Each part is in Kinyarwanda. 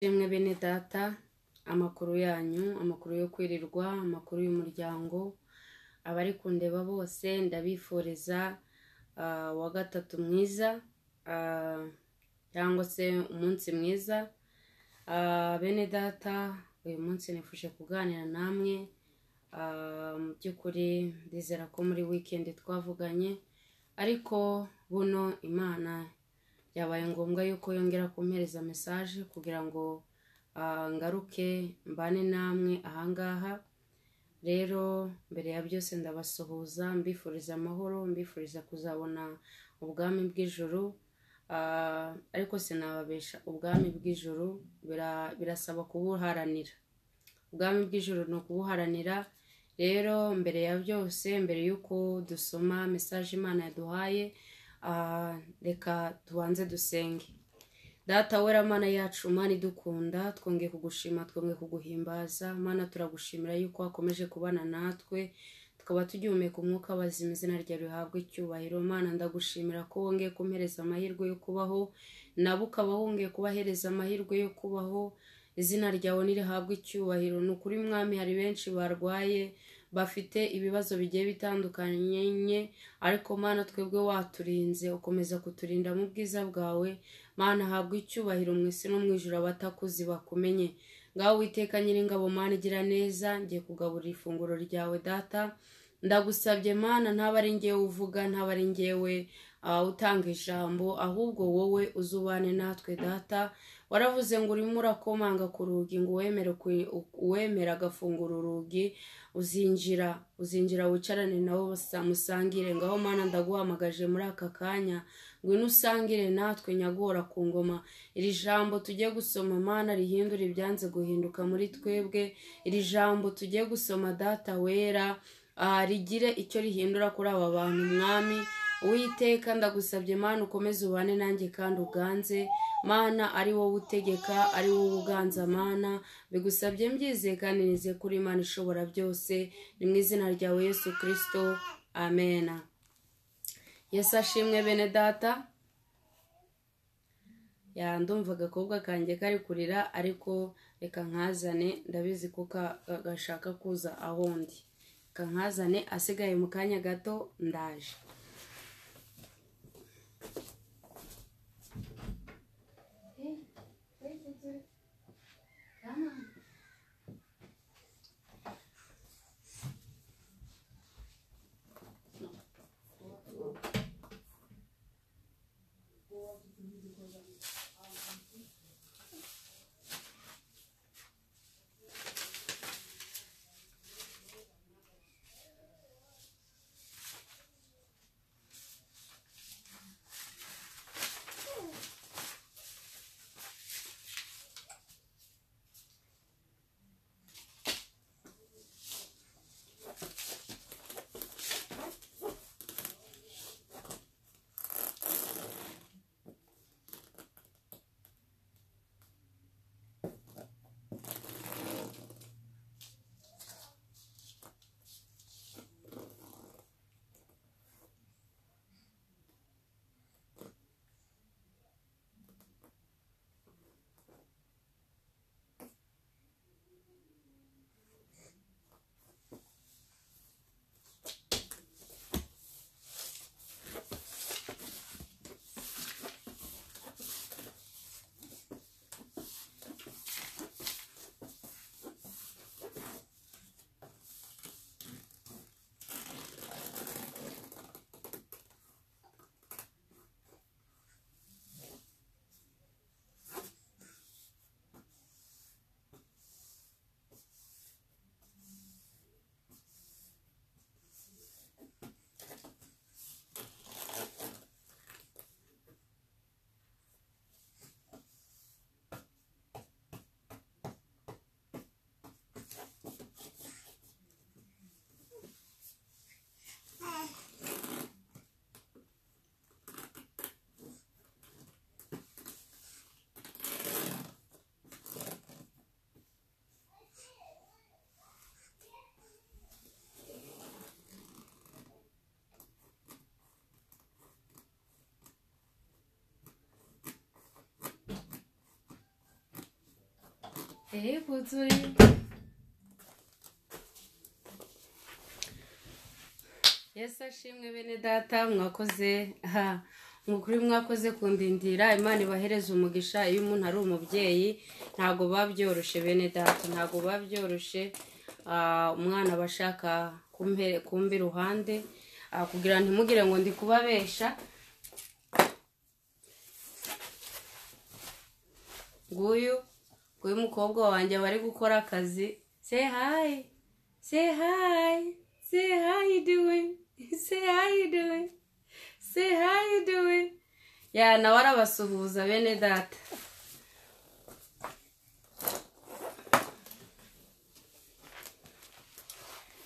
Yemwe bene data, amakuru yanyu, amakuru yo kwirirwa, amakuru y'umuryango, abari kundeba bose ndabifuriza ah, wa gatatu mwiza ah, cyangwa se umunsi mwiza. Ah, Bene data, uyu munsi nifuje kuganira namwe Ah, mu by'ukuri ndizera ko muri wikendi twavuganye ariko buno imana byabaye ngombwa yuko yongera kumpereza mesaje kugira ngo ah, ngaruke mbane namwe ahangaha rero mbere ya byose ndabasuhuza mbifuriza amahoro mbifuriza kuzabona ubwami bw'ijuru Ah, ariko sinababesha ubwami bw'ijuru bira- birasaba kubuharanira ubwami bw'ijoro ni ukubuharanira rero mbere ya byose mbere y'uko dusoma mesaje imana yaduhaye ah, reka tubanze dusenge data wera mana yacu mana idukunda twongeye kugushima twongeye kuguhimbaza mana turagushimira yuko wakomeje kubana natwe tukaba tugihumeka umwuka w'abazima izina ryawe rihabwa icyubahiro mana ndagushimira ko wongeye kumpereza amahirwe yo kubaho nabo ukaba wongeye kubahereza amahirwe yo kubaho izina ryawe ntirihabwe icyubahiro ni ukuri mwami hari benshi barwaye bafite ibibazo bigiye bitandukanye nye, ariko mana twebwe waturinze ukomeza kuturinda mu bwiza bwawe mana habwe icyubahiro mu isi no mu ijoro abatakuzi bakumenye ngaho witeka nyiringabo mana igira neza ngiye kugaburira ifunguro ryawe data ndagusabye mana ntaba ari ngewe uvuga ntaba ari ngewe ah, utanga ijambo ahubwo wowe uzubane natwe data waravuze ngo urimo urakomanga ku rugi ngo uwemere ku- uwemera agafungura urugi uzinjira uzinjira wicarane nawe basa- musangire ngaho mana ndaguhamagaje muri aka kanya ngwino usangire natwe nyagora ku ngoma iri jambo tugiye gusoma mana rihindura ibyanze guhinduka muri twebwe iri jambo tugiye gusoma data wera ah, rigire icyo rihindura kuri aba bantu mwami uwiteka ndagusabye mana ukomeze ubane nanjye kandi uganze mana ari wowe utegeka ari wowe uganza mana bigusabye mbyizeye kandi nizeye kuri imana ishobora byose ni mu izina ryawe yesu kirisito amena yesu ashimwe bene data ya ndumva agakobwa kanjye kari kurira ariko reka nkazane ndabizi ko ka- ka- gashaka kuza aho ndi reka nkazane asigaye mu kanya gato ndaje kuzuri yesu ashimwe bene data mwakoze aha mukuri mwakoze kundindira imana ibahereza umugisha iyo umuntu ari umubyeyi ntabwo biba byoroshye bene data ntabwo biba byoroshye ah, umwana aba ashaka kumpe- kumva iruhande ah, kugira ngo ntimugire ngo ndi kubabesha nguyu nguyu umukobwa wanjye aba ari gukora akazi say hi say hi say how you doing say how you doing say how you doing ya nawe arabasuhuza bene data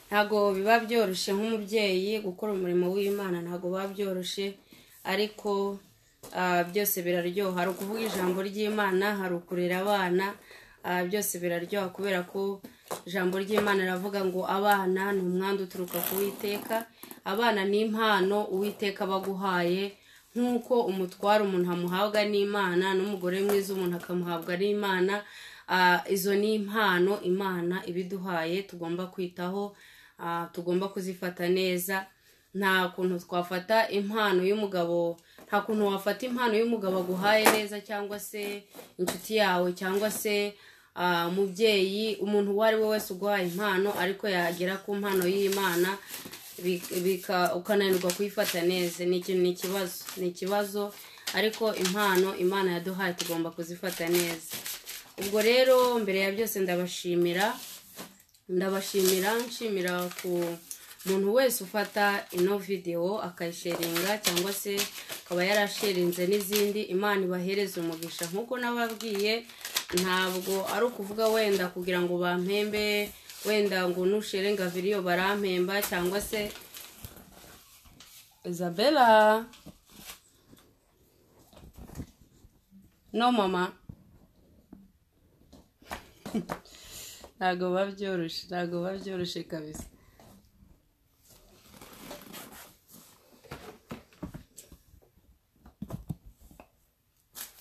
ntabwo biba byoroshye nk'umubyeyi gukora umurimo w'imana ntabwo biba byoroshye ariko ah, byose biraryoha hari ukuvuga ijambo ry'imana hari ukurera abana ah, byose biraryoha kubera ko ijambo ry'imana riravuga ngo abana ni umwanda uturuka ku witeka abana ni impano uwiteka abaguhaye nk'uko umutwaro umuntu amuhabwa n'imana n'umugore mwiza umuntu akamuhabwa n'imana Ah, izo ni impano imana ibiduhaye tugomba kwitaho ah, tugomba kuzifata neza nta kuntu twafata impano y'umugabo nta kuntu wafata impano y'umugabo aguhaye neza cyangwa se inshuti yawe cyangwa se ah, umubyeyi umuntu uwo ari we wese uguhaye impano ariko yagera ku mpano y'imana bi- bika- ukananirwa kuyifata neza ni ikintu ni ikibazo ni ikibazo ariko impano imana yaduhaye tugomba kuzifata neza ubwo rero mbere ya byose ndabashimira ndabashimira nshimira ku muntu wese ufata ino videwo akayisharinga cyangwa se akaba yarasharinze n'izindi imana ibahereza umugisha nk'uko nababwiye ntabwo ari ukuvuga wenda kugira ngo bampembe wenda ngo nusherenga viriyo barampemba cyangwa se isabella no mama ntabwo biba byoroshye ntabwo biba byoroshye kabisa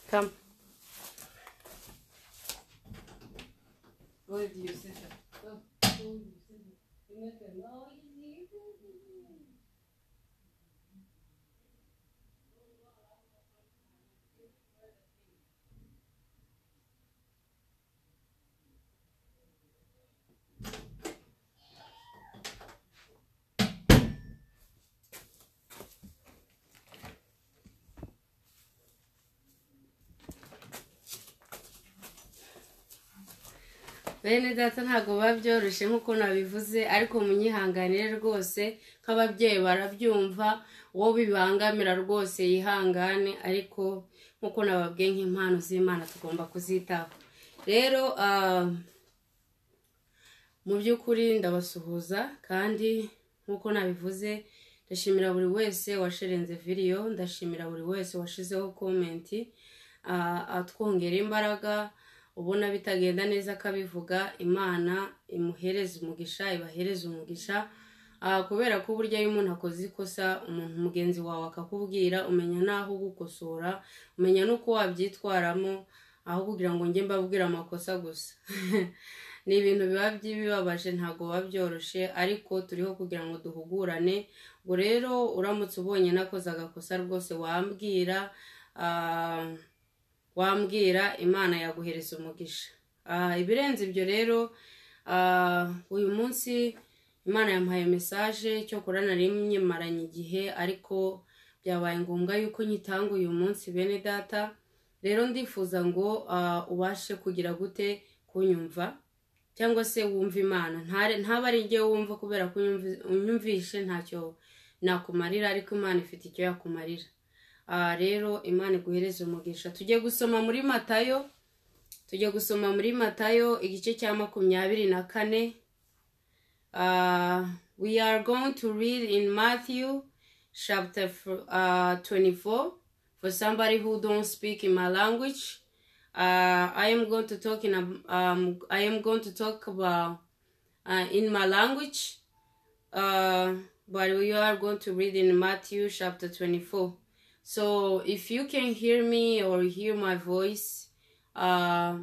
Come. What did you say? bene data ntabwo biba byoroshye nk'uko nabivuze ariko munyihanganire rwose nk'ababyeyi barabyumva uwo bibangamira rwose yihangane ariko nk'uko nababwiye nk'impano z'imana tugomba kuzitaho rero ah, mu by'ukuri ndabasuhuza kandi nk'uko nabivuze ndashimira buri wese washerenze video ndashimira buri wese washizeho komenti ah, atwongera imbaraga ubona bitagenda neza akabivuga imana imuhereza umugisha ibahereza umugisha Ah, kubera ko burya iyo umuntu akoze ikosa umuntu mugenzi wawe akakubwira umenya n'aho gukosora umenya n'uko wabyitwaramo aho kugira ngo njye mbabwire amakosa gusa ni ibintu biba by'ibibabaje ntabwo biba byoroshye ariko turiho kugira ngo duhugurane ubwo rero uramutse ubonye nakoze agakosa rwose wambwira ah, wambwira imana yaguhereza umugisha Ah, ibirenze ibyo rero ah, uyu munsi imana yampaye mesaje cyo kurana rimwe maranye igihe ariko byabaye ngombwa yuko nyitanga uyu munsi bene data rero ndifuza ngo ah, ubashe kugira gute kunyumva cyangwa se wumva imana Ntare- ntaba ari njye wumva kubera ko unyumvi- unyumvishe ntacyo nakumarira ariko imana ifite icyo yakumarira aha rero imana iguhereze umugisha tujye gusoma muri matayo tujye gusoma muri matayo igice cya makumyabiri na kane Ah, we are going to read in matthew chapter uh, 24 for somebody who don't speak in my language uh, i am going to talk in a, um, i am going to talk about uh, in my language uh, but we are going to read in Matthew chapter 24. So if you can hear me or hear my voice, uh,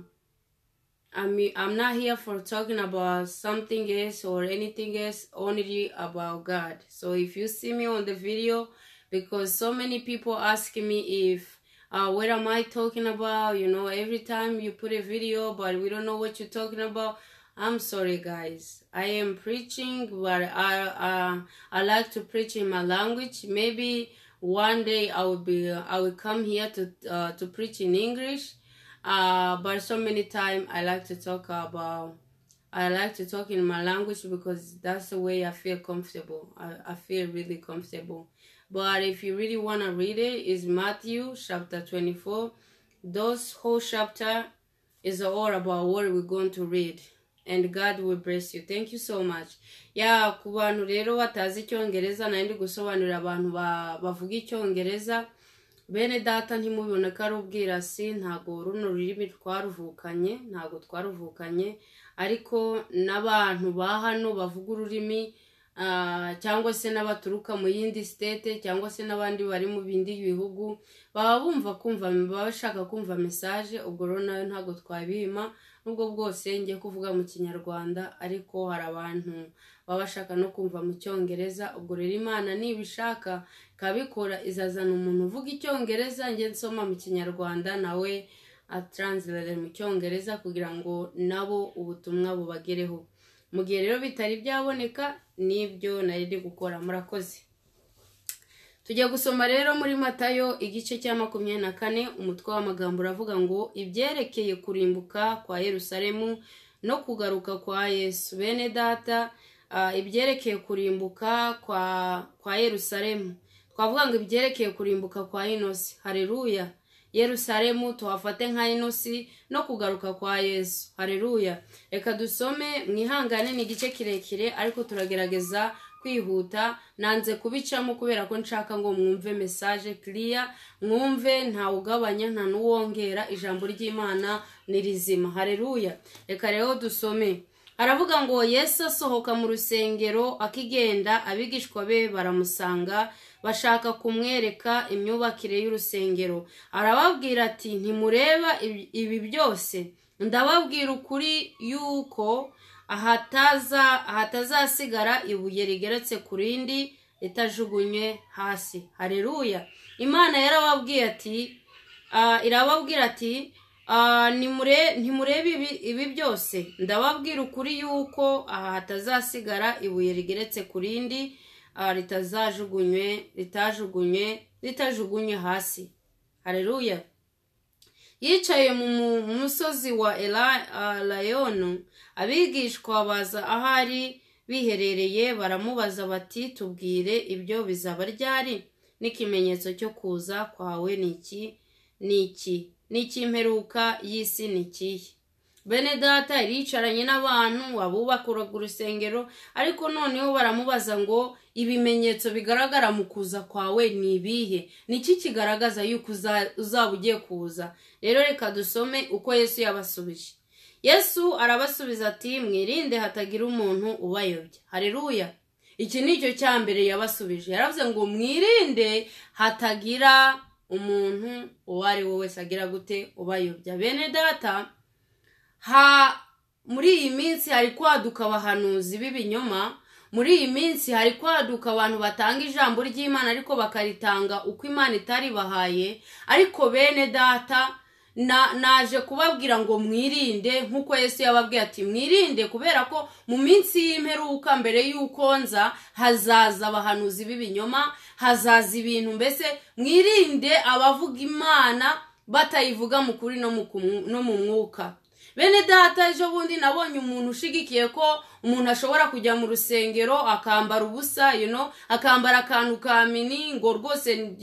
I mean, I'm not here for talking about something else or anything else, only about God. So if you see me on the video, because so many people ask me if, uh, what am I talking about? You know, every time you put a video, but we don't know what you're talking about. I'm sorry, guys. I am preaching, but I uh, I like to preach in my language. Maybe one day I will be I will come here to uh, to preach in English. Uh, but so many time I like to talk about I like to talk in my language because that's the way I feel comfortable. I, I feel really comfortable. But if you really want to read it, it's Matthew chapter 24. Those whole chapter is all about what we're going to read. and God will bless you thank you so much ya ku bantu rero batazi icyongereza nari ndi gusobanurira abantu bavuga icyongereza bene data ntimubibone ko ari ubwirasi ntabwo runo rurimi twaruvukanye ntabwo twaruvukanye ariko n'abantu ba hano bavuga ururimi cyangwa se n'abaturuka mu yindi sitete cyangwa se n'abandi bari mu bindi bihugu baba bumva kumva baba bashaka kumva mesaje ubwo rero nayo ntabwo twabima n'ubwo bwose ngiye kuvuga mu kinyarwanda ariko hari abantu baba bashaka no kumva mu cyongereza ubwo rero imana nibishaka ikabikora izazana umuntu uvuga icyongereza njye nsoma mu kinyarwanda nawe ataranzirere mu cyongereza kugira ngo nabo ubutumwa bubagereho mu gihe rero bitari byaboneka n'ibyo nari ndi gukora murakoze tujya gusoma rero muri matayo igice cya makumyabiri na kane umutwe w'amagambo uravuga ngo ibyerekeye kurimbuka kwa yerusalemu no kugaruka kwa yesu bene data ibyerekeye kurimbuka kwa kwa yerusalemu twavuga ngo ibyerekeye kurimbuka kwa inosi hareruya yerusalemu tuhafate nka inosi no kugaruka kwa yesu hareruya reka dusome mwihangane ni igice kirekire ariko turagerageza kwihuta nanze kubicamo kubera ko nshaka ngo mwumve mesaje kiriya mwumve ntawugabanya nta n'uwongera ijambo ry'imana ni rizima hareruya reka rero dusome haravuga ngo yesu asohoka mu rusengero akigenda abigishwa be baramusanga bashaka kumwereka imyubakire y'urusengero arababwira ati ntimureba ibi byose ndababwira ukuri yuko ahatazasigara ibuye rigeretse ku rindi ritajugunywe hasi hareruya imana yarababwiye ati irababwira ati ntimurebe ibi byose ndababwira ukuri yuko aha hatazasigara ibuye rigeretse ku rindi ritazajugunywe ritajugunywe ritajugunywe hasi hareruya yicaye mu musozi wa elayono abigishwa baza ahari biherereye baramubaza bati tubwire ibyo bizaba ryari n'ikimenyetso cyo kuza kwawe ni iki ni iki n'icy'imperuka y'isi ni ikihe bene data iricaranye n'abantu abubakuraga urusengero ariko noneho baramubaza ngo ibimenyetso bigaragara mu kuza kwawe ni ibihe niki kigaragaza yuko uzaba ugiye kuza rero reka dusome uko yesu yabasubije yesu arabasubiza ati mwirinde hatagira umuntu ubayobya hareruya iki ni cyo cya mbere yabasubije yaravuze ngo mwirinde hatagira umuntu uwo ari we wese agira gute ubayobya bene data ha muri iyi minsi hari kwaduka abahanuzi b'ibinyoma muri iyi minsi hari kwaduka abantu batanga ijambo ry'imana ariko bakaritanga uko imana itaribahaye ariko bene data naje kubabwira ngo mwirinde nk'uko yesu yababwiye ati mwirinde kubera ko mu minsi y'imperuka mbere y'uko nza hazaza abahanuzi b'ibinyoma hazaza ibintu mbese mwirinde abavuga imana batayivuga mu kuri no mu mwuka bene data ejo bundi nabonye umuntu ushigikiye ko umuntu ashobora kujya mu rusengero akambara ubusa akambara akantu ka mini ngo rwose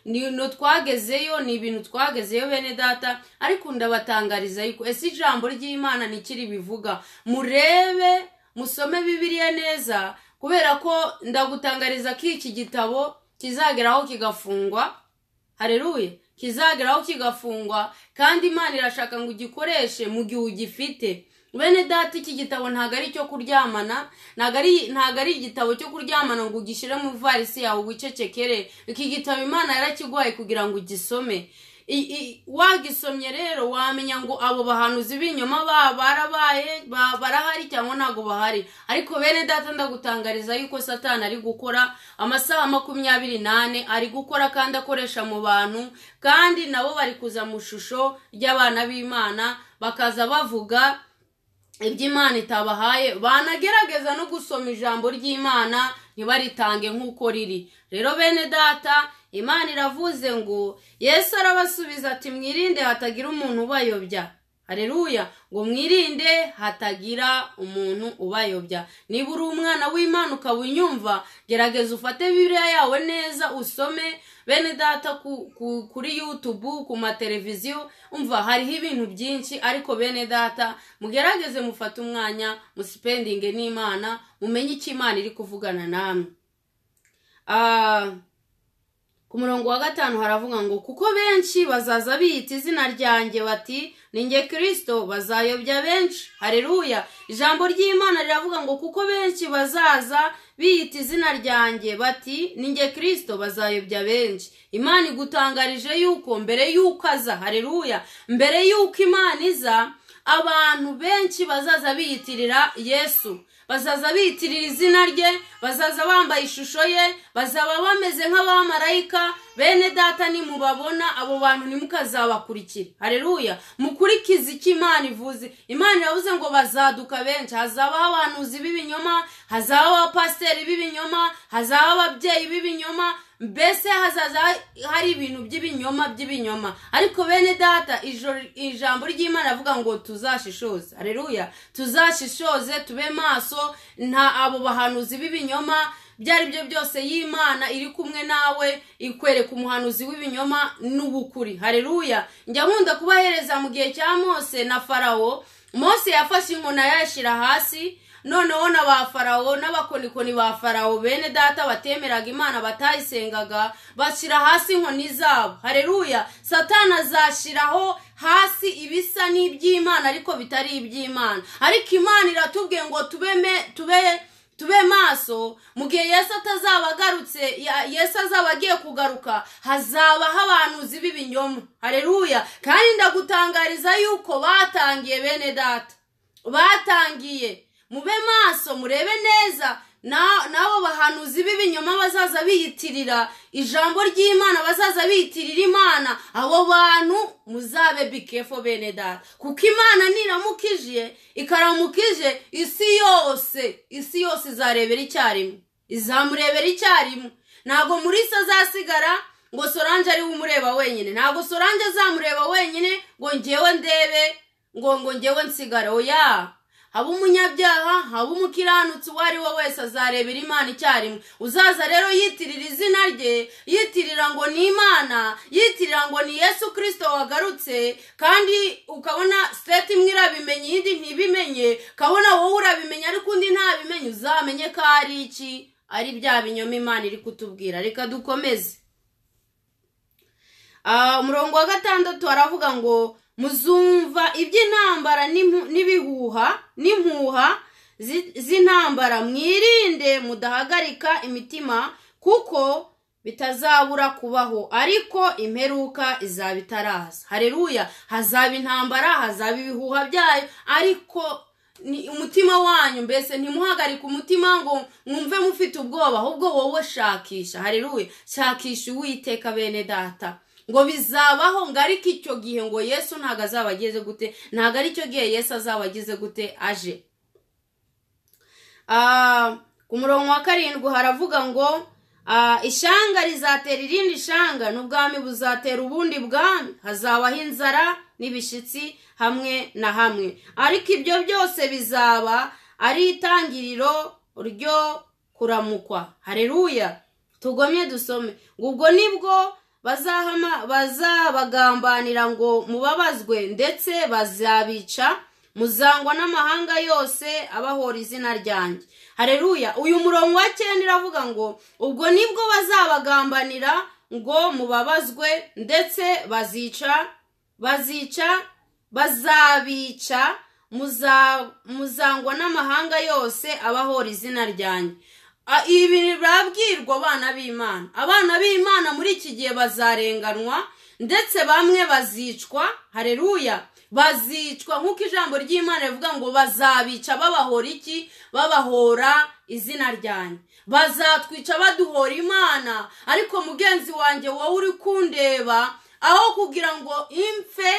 ni twagezeyo ni ibintu twagezeyo bene data ariko ndabatangariza yuko ese ijambo ry'imana ntikiri bivuga murebe musome bibiriya neza kubera ko ndagutangariza ko iki gitabo kizageraho kigafungwa hareruye kizageraho kigafungwa kandi imana irashaka ngo ugikoreshe mu gihe ugifite bene data iki gitabo ntabwo ari icyo kuryamana ntabwo ari igitabo cyo kuryamana ngo ugishyire mu ivarisi yawe wicecekere iki gitabo imana yarakiguhaye kugira ngo ugisome I- i- wagisomye rero wamenya ngo abo bahanuzi b'inyuma ba- barabaye ba- barahari cyangwa ntabwo bahari ariko bene data ndagutangariza yuko satani ari gukora amasaha makumyabiri n'ane ari gukora kandi akoresha mu bantu kandi nabo bari kuza mu ishusho ry'abana b'imana bakaza bavuga ibyo imana itabahaye banagerageza no gusoma ijambo ry'imana ntibaritange nk'uko riri rero bene data imana iravuze ngo yesu arabasubiza ati mwirinde hatagira umuntu ubayobya hareruya ngo mwirinde hatagira umuntu ubayobya niba uri umwana w'imana ukaba unyumva gerageza ufate bibiliya yawe neza usome bene data ku- ku- kuri yutubu ku mateleviziyo umva hariho ibintu byinshi ariko bene data mugerageze mufate umwanya musipendinge n'imana mumenye icyo imana iri kuvugana namwe Ah, ku murongo wa gatanu haravuga ngo kuko benshi bazaza biyita izina ryanjye bati ni nge kirisito bazayobya benshi hareruya ijambo ry'imana riravuga ngo kuko benshi bazaza biyita izina ryanjye bati ni nge kirisito bazayobya benshi imana igutangarije yuko mbere yuko aza hareruya mbere yuko imana iza abantu benshi bazaza biyitirira yesu bazaza biyitirira izina rye bazaza bambaye ishusho ye bazaba bameze nk'abamarayika bene data nimubabona abo bantu ntimukazabakurikire hareruya mukurikize icyo imana ivuze imana iravuze ngo bazaduka benshi hazabaho abahanuzi b'ibinyoma hazabaho abapasiteri b'ibinyoma hazabaho ababyeyi b'ibinyoma mbese hazaza hari ibintu by'ibinyoma by'ibinyoma ariko bene data ijoro- ijambo ry'imana avuga ngo tuzashishoze hareruya tuzashishoze tube maso nta abo bahanuzi b'ibinyoma ibyo ari byo byose y'imana iri kumwe nawe ikwereka umuhanuzi w'ibinyoma n'ubukuri hareruya njya nkunda kubahereza mu gihe cya mose na farawo mose yafashe inkoni ayashyira hasi noneho na ba farawo n'abakonikoni ba farawo bene data batemeraga imana batayisengaga bashyira hasi inkoni zabo hareruya satani azashyiraho hasi ibisa n'iby'imana ariko bitari iby'imana ariko imana iratubwiye ngo tube me- tube tube maso mu gihe yesu atazaba agarutse ya- yesu azaba agiye kugaruka hazabaho abanuzi b'ibinyoma hareruya kandi ndagutangariza yuko batangiye bene data batangiye mube maso murebe neza na- n'abo bahanuzi b'ibinyoma bazaza biyitirira ijambo ry'imana bazaza biyitirira imana abo bantu muzabe bikefo bene data kuko imana niramukije ikaramukije isi yose isi yose izarebera icyarimwe izamurebera icyarimwe ntabwo muri se azasigara ngo solange ariwe umureba wenyine ntabwo solange azamureba wenyine ngo ngewe ndebe ngo ngo ngewe nsigare oya haba umunyabyaha haba umukiranutsi uwo ari we wese azarebera imana icyarimwe uzaza rero yitirira izina rye yitirira ngo ni imana yitirira ngo ni yesu kirisito wagarutse kandi ukabona siteti imwe irabimenye iyindi ntibimenye ukabona wowe urabimenya ariko undi ntabimenye uzamenye ko ari iki ari bya binyoma imana iri kutubwira reka dukomeze Ah, umurongo wa gatandatu aravuga ngo muzumva iby'intambara n'imu- n'ibihuha n'impuha zi- z'intambara mwirinde mudahagarika imitima kuko bitazabura kubaho ariko imperuka izaba itaraza hareruya hazaba intambara hazaba ibihuha byayo ariko ni umutima wanyu mbese ntimuhagarike umutima ngo mwumve mufite ubwoba ahubwo wowe shakisha hareruye shakisha uwiteka bene data ngo bizabaho ngo ariko icyo gihe ngo yesu ntabwo azaba ageze gute ntabwo ari cyo gihe yesu azaba ageze gute aje Ah, ku murongo wa karindwi haravuga ngo ah, ishanga rizatera irindi shanga n'ubwami buzatera ubundi bwami hazabaho inzara n'ibishyitsi hamwe na hamwe ariko ibyo byose bizaba ari itangiriro ryo kuramukwa hareruya tugomye dusome ngo ubwo nibwo bazahama bazabagambanira ngo mubabazwe ndetse bazabica muzangwa n'amahanga yose abahora izina ryanjye hareruya uyu murongo wa cyenda iravuga ngo ubwo nibwo bazabagambanira ngo mubabazwe ndetse bazica bazica bazabica muza- muzangwa n'amahanga yose abahora izina ryanjye A- ibi birabwirwa abana b'imana abana b'imana muri iki gihe bazarenganwa ndetse bamwe bazicwa hareruya bazicwa nk'uko ijambo ry'imana rivuga ngo bazabica babahora iki babahora izina ryanjye bazatwica baduhora imana ariko mugenzi wanjye wowe uri kundeba aho kugira ngo impfe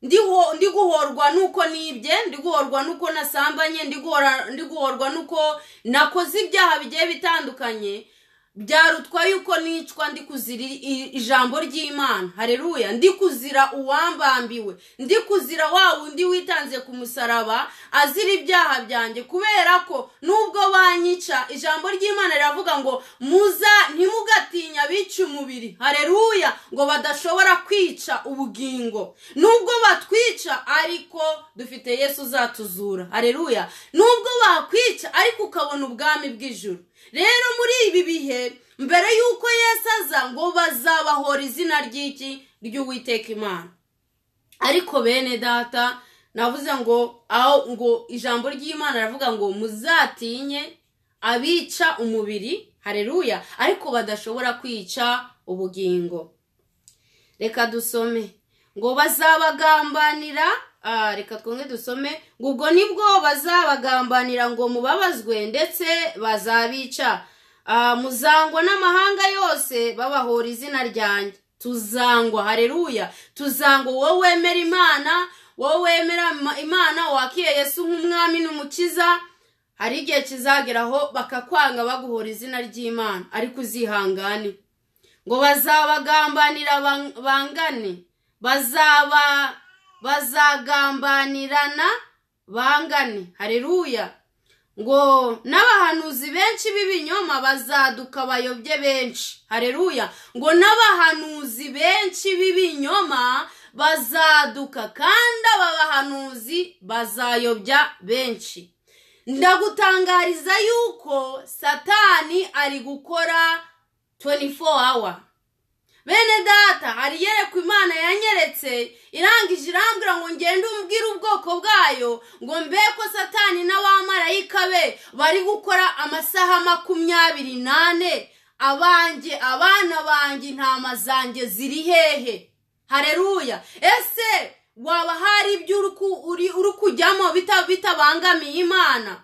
ndi guhorwa nuko nibye ndi guhorwa nuko nasambanye ndi guhorwa nuko nakoze ibyaha bigiye bitandukanye byarutwa yuko nicwa ndi kuzira ijambo ry'imana hareruya ndi kuzira uwambambiwe ndi kuzira wa wundi witanze ku musaraba azira ibyaha byanjye kubera ko nubwo banyica ijambo ry'imana riravuga ngo muza ntimugatinya bica umubiri hareruya ngo badashobora kwica ubugingo nubwo batwica ariko dufite yesu uzatuzura hareruya nubwo bakwica ariko ukabona ubwami bw'ijuru rero muri ibi bihe mbere y'uko yesu aza ngo bazabahora izina ry'iki ry'uwiteka imana ariko bene data navuze ngo aho ngo ijambo ry'imana ravuga ngo muzatinye abica umubiri hareruya ariko badashobora kwica ubugingo reka dusome ngo bazabagambanira reka twumve dusome ngo ubwo nibwo bazabagambanira ngo mubabazwe ndetse bazabica muzangwa n'amahanga yose babahora izina ryanjye tuzangwa hareruya tuzangwa wowe wemera imana wowe wemera imana wakiriye Yesu nk'umwami n'umukiza hari igihe kizageraho bakakwanga baguhora izina ry'imana ariko uzihangane ngo bazabagambanira bangane bazaba bazagambanirana bangane hareruya ngo n'abahanuzi benshi b'ibinyoma bazaduka bayobye benshi hareruya ngo n'abahanuzi benshi b'ibinyoma bazaduka kandi aba bahanuzi bazayobya benshi ndagutangariza yuko satani ari gukora 24 hour bene data hari iyerekwa imana yanyeretse irangije irambwira ngo ngende umbwire ubwoko bwayo ngo mbe ko satani n'abamarayika be bari gukora amasaha makumyabiri n'ane abanjye abana banjye intama zanjye ziri hehe hareruya ese waba hari ibyo uri kujyamo bitabangamiye imana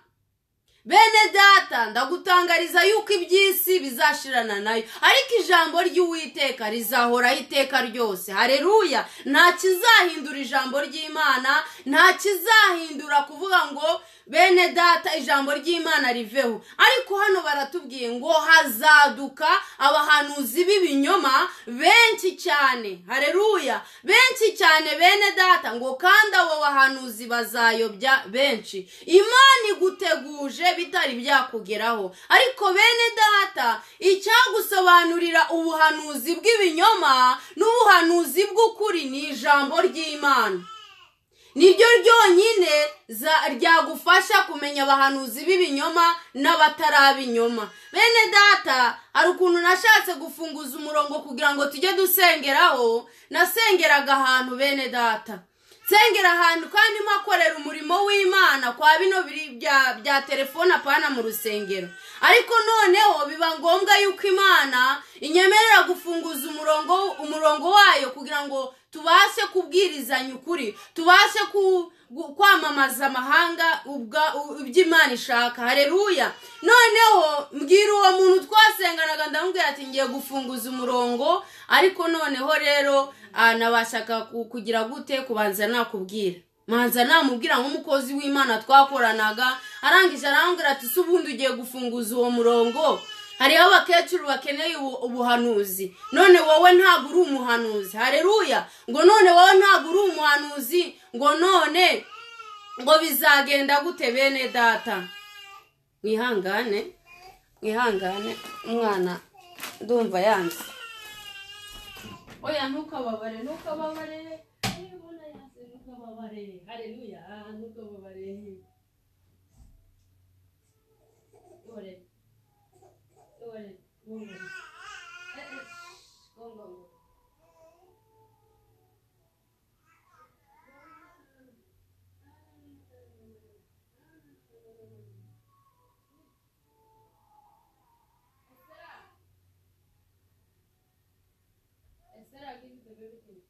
bene data ndagutangariza yuko iby'isi bizashirana nayo ariko ijambo ry'uwiteka rizahoraho iteka ryose hareruya nta kizahindura ijambo ry'imana nta kizahindura kuvuga ngo bene data ijambo ry'imana riveho ariko hano baratubwiye ngo hazaduka abahanuzi b'ibinyoma benshi cyane hareruya benshi cyane bene data ngo kandi abo bahanuzi bazayobya benshi imana iguteguje bitari byakugeraho ariko bene data icyagusobanurira ubuhanuzi bw'ibinyoma n'ubuhanuzi bw'ukuri ni ijambo ry'imana niryo ryonyine ryagufasha kumenya abahanuzi b'ibinyoma n'abatarabinyoma bene data hari ukuntu nashatse gufunguza umurongo kugira ngo tujye dusengeraho nasengeraga ahantu bene data nsengera ahantu kandi mpakorera umurimo w'imana kwa bino bya telefone apana mu rusengero ariko noneho biba ngombwa yuko imana inyemerera gufunguza umurongo umurongo wayo kugira ngo tubashe kubwirizanya ukuri tubashe kwamamaza amahanga iby'imana ishaka hareruya noneho mbwira uwo muntu twasenganaga ndamubwira ati ngiye gufunguza umurongo ariko noneho rero nabashaka kugira gute kubanza nakubwira manza namubwira nk'umukozi w'imana twakoranaga arangije arambwira ati si ubundi ugiye gufunguza uwo murongo hariho abakecuru bakeneye ubuhanuzi none wowe ntabwo uri umuhanuzi hareruya ngo none wowe ntabwo uri umuhanuzi ngo none ngo bizagenda gute bene data mwihangane mwihangane umwana ndumva yanze oya ntukababare ntukababare ntukababare hareruya ntukababare Thank you.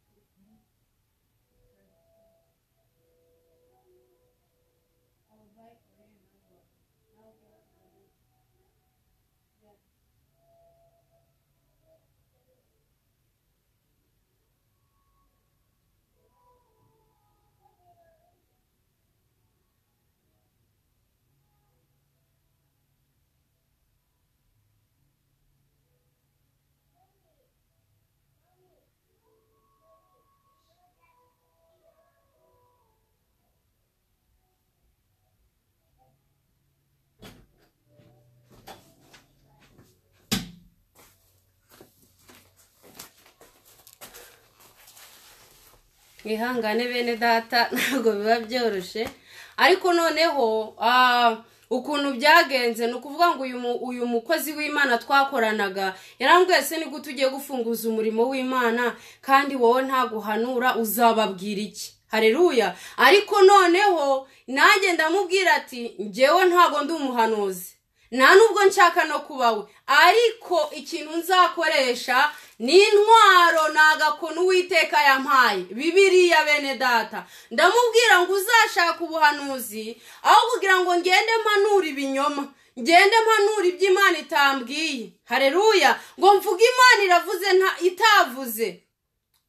mwihangane bene data ntabwo biba byoroshye ariko noneho ah, ukuntu byagenze ni ukuvuga ngo uyu mu- uyu mukozi w'imana twakoranaga yarambwiye se nigute ugiye gufunguza umurimo w'imana kandi wowe ntaguhanura uzababwira iki hareruya ariko noneho nanjye ndamubwira ati njyewe ntabwo ndi umuhanuzi nta nubwo nshaka no kuba we ariko ikintu nzakoresha ni intwaro ni agakono uwiteka yampaye bibiriya bene data ndamubwira ngo uzashaka ubuhanuzi aho kugira ngo ngende mpanura ibinyoma ngende mpanura ibyo imana itambwiye hareruya ngo mvuge imana iravuze nta itavuze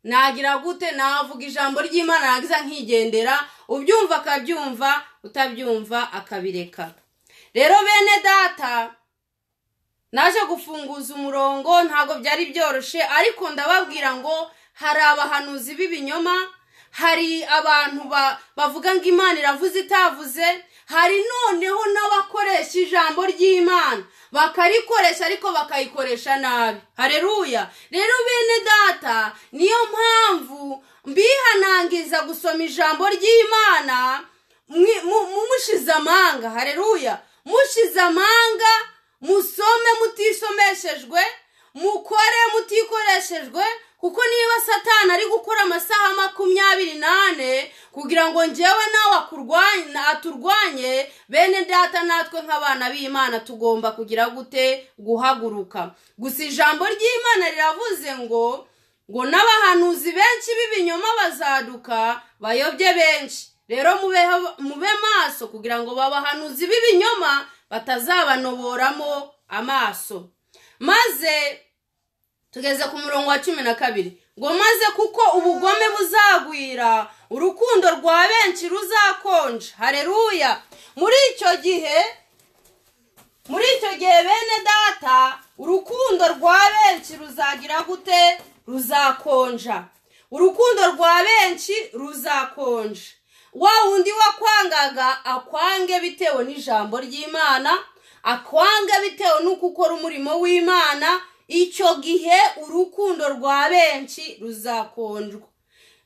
nagira gute navuga ijambo ry'imana nagiza nkigendera ubyumva akabyumva utabyumva akabireka rero bene data naje gufunguza umurongo ntabwo byari byoroshye ariko ndababwira ngo hari abahanuzi b'ibinyoma hari abantu ba- bavuga ngo imana iravuze itavuze hari noneho n'abakoresha ijambo ry'imana bakarikoresha ariko bakayikoresha nabi hareruya rero bene data niyo mpamvu mbihanangiza gusoma ijambo ry'imana mwi- mu- mu- mushize amanga hareruya mushize amanga musome mutisomeshejwe mukore mutikoreshejwe kuko niba satani ari gukora amasaha makumyabiri n'ane kugira ngo njyewe nawe akurwanye aturwanye bene data natwe nk'abana b'imana tugomba kugira gute guhaguruka gusa ijambo ry'imana riravuze ngo ngo n'abahanuzi benshi b'ibinyoma bazaduka bayobye benshi rero mubeho- mube maso kugira ngo babahanuzi b'ibinyoma batazabanoboramo amaso maze tugeze ku murongo wa cumi na kabiri ngo maze kuko ubugome buzagwira urukundo rwa benshi ruzakonja hareruya muri icyo gihe muri icyo gihe bene data urukundo rwa benshi ruzagira gute ruzakonja urukundo rwa benshi ruzakonja wa wundi wakwangaga akwange bitewe n'ijambo ry'imana akwange bitewe n'uko ukora umurimo w'imana icyo gihe urukundo rwa benshi ruzakonjwa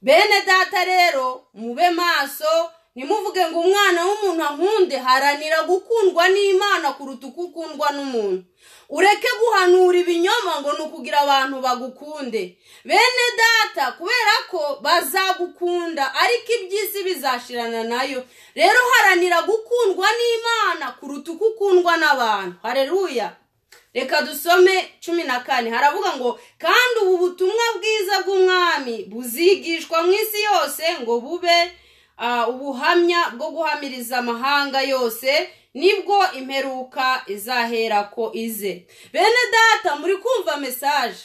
bene data rero mube maso ntimuvuge ngo umwana w'umuntu ankunde haranira gukundwa n'imana kuruta uko ukundwa n'umuntu ureke guhanura ibinyoma ngo ni ukugira abantu bagukunde bene data kubera ko bazagukunda ariko iby'isi bizashirana nayo rero haranira gukundwa n'imana kuruta uko ukundwa n'abantu hareruya reka dusome cumi na kane haravuga ngo kandi ubu butumwa bwiza bw'umwami buzigishwa mu isi yose ngo bube ah, ubuhamya bwo guhamiriza amahanga yose nibwo imperuka izahera ko ize bene data muri kumva mesaje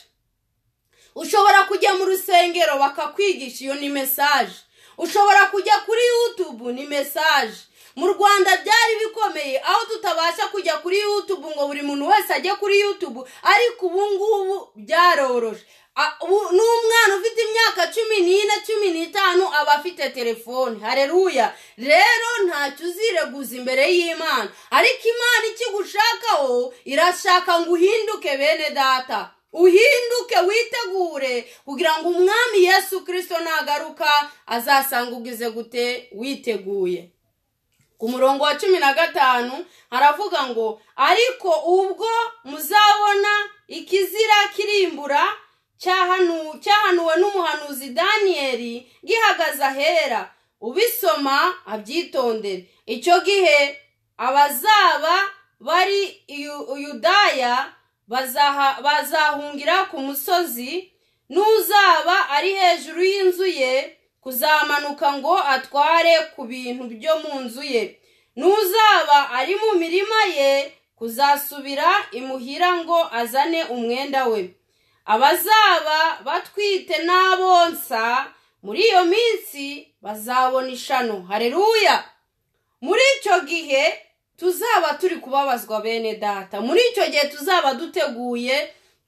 ushobora kujya mu rusengero bakakwigisha iyo ni mesaje ushobora kujya kuri yutubu ni mesaje mu rwanda byari bikomeye aho tutabasha kujya kuri yutubu ngo buri muntu wese ajye kuri yutubu ariko ubu ngubu byaroroshye A- ubu- n'umwana ufite imyaka cumi n'ine cumi n'itanu aba afite telefone hareruya rero ntacyo uzireguza imbere y'imana ariko imana ikigushakaho irashaka ngo uhinduke bene data uhinduke witegure kugira ngo umwami yesu kirisito nagaruka azasanga ugize gute witeguye ku murongo wa cumi na gatanu haravuga ngo ariko ubwo muzabona ikizira kirimbura cyahanu- cyahanuwe n'umuhanuzi daniyeli gihagaze ahera ubisoma abyitondere icyo gihe abazaba bari Yu- yudaya bazaha- bazahungira ku musozi n'uzaba ari hejuru y'inzu ye kuzamanuka ngo atware ku bintu byo mu nzu ye n'uzaba ari mu mirima ye kuzasubira imuhira ngo azane umwenda we abazaba batwite n'abonsa muri iyo minsi bazabona ishano hareruya muri icyo gihe tuzaba turi kubabazwa bene data muri icyo gihe tuzaba duteguye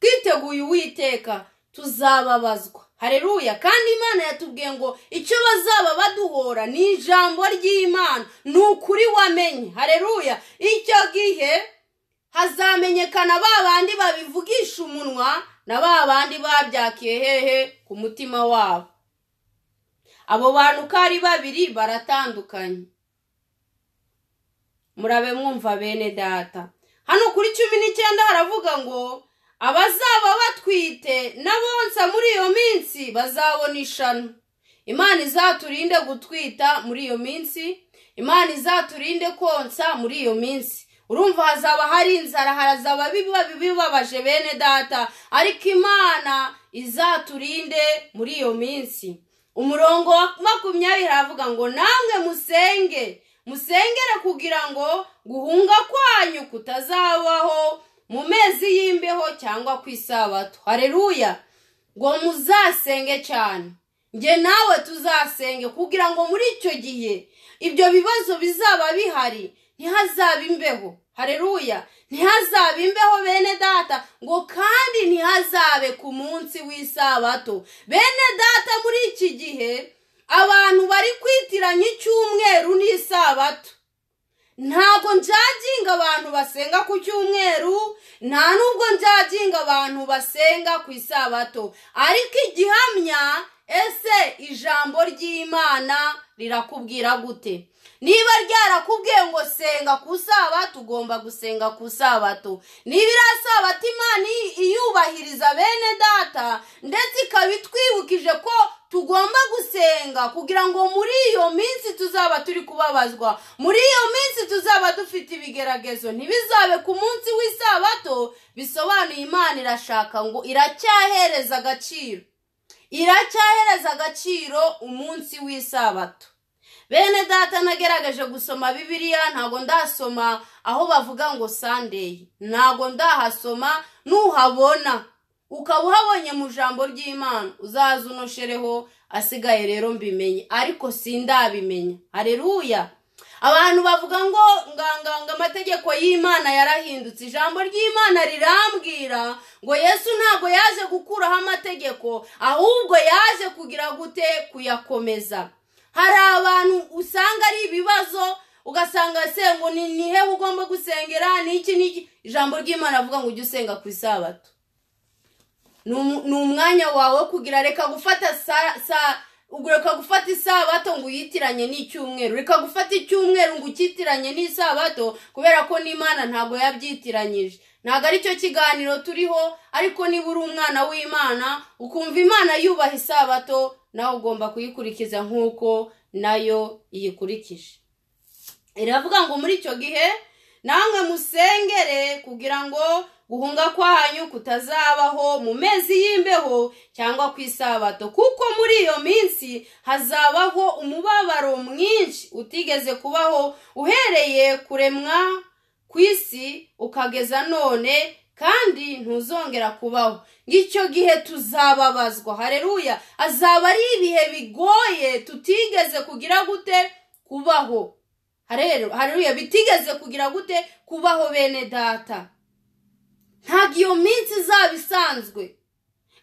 twiteguye uwiteka tuzababazwa hareruya kandi imana yatubwiye ngo icyo bazaba baduhora ni ijambo ry'imana ni ukuri wamenye hareruya icyo gihe hazamenyekana ba bandi babivugisha umunwa na ba bandi babyakiye hehe ku mutima wabo abo bantu uko ari babiri baratandukanye murabe mwumva bene data hano kuri cumi n'icyenda haravuga ngo abazaba batwite n'abonsa muri iyo minsi bazabona ishano imana izaturinde gutwita muri iyo minsi imana izaturinde konsa muri iyo minsi urumva hazaba hari inzara harazaba bibabaje bene data ariko imana izaturinde muri iyo minsi umurongo wa makumyabiri haravuga ngo namwe musenge musengere kugira ngo guhunga kwanyu kutazabaho mu mezi y'imbeho cyangwa ku isabato hareruya ngo muzasenge cyane njye nawe tuzasenge kugira ngo muri icyo gihe ibyo bibazo bizaba bihari ntihazabe imbeho hareruya ntihazabe imbeho bene data ngo kandi ntihazabe ku munsi w'isabato bene data muri iki gihe abantu bari kwitiranya icyumweru n'isabato ntabwo njyaginga abantu basenga ku cyumweru nta nubwo njyaginga abantu basenga ku isabato ariko igihamya ese ijambo ry'imana rirakubwira gute niba ryarakubwiye ngo senga ku sabato ugomba gusenga ku sabato niba iriya sabato imana iyubahiriza bene data ndetse ikaba itwibukije ko tugomba gusenga kugira ngo muri iyo minsi tuzaba turi kubabazwa muri iyo minsi tuzaba dufite ibigeragezo ntibizabe ku munsi w'isabato bisobanuye imana irashaka ngo iracyahereza agaciro iracyahereza agaciro umunsi w'isabato bene data nagerageje gusoma bibiliya ntabwo ndasoma aho bavuga ngo sandeyi ntabwo ndahasoma nuhabona ukaba uhabonye mu jambo ry'imana uzaze unoshereho asigaye rero mbimenye ariko sindabimenya hareruya abantu bavuga ngo nganganga amategeko y'imana yarahindutse ijambo ry'imana rirambwira ngo yesu ntabwo yaje gukuraho amategeko ahubwo yaje kugira gute kuyakomeza hari abantu usanga ari ibibazo ugasanga se ngo ni hehe ugomba gusengera n'iki n'iki ijambo ry'imana avuga ngo ujye usenga ku isabato ni umwanya wawe wo kugira reka gufata reka gufata isabato ngo uyitiranye n'icyumweru reka gufata icyumweru ngo ukitiranye n'isabato kubera ko n'imana ntabwo yabyitiranyije ntabwo aricyo kiganiro turiho ariko niba uri umwana w'imana ukumva imana yubaha isabato nawe ugomba kuyikurikiza nk'uko nayo iyikurikije iravuga ngo muri icyo gihe namwe musengere kugira ngo guhunga kwanyu kutazabaho mu mezi y'imbeho cyangwa ku isabato kuko muri iyo minsi hazabaho umubabaro mwinshi utigeze kubaho uhereye kuremwa ku isi ukageza none kandi ntuzongera kubaho ngicyo gihe tuzababazwa hareruya azaba ari ibihe bigoye tutigeze kugira gute kubaho hareruya bitigeze kugira gute kubaho bene data ntabwo iyo minsi izaba isanzwe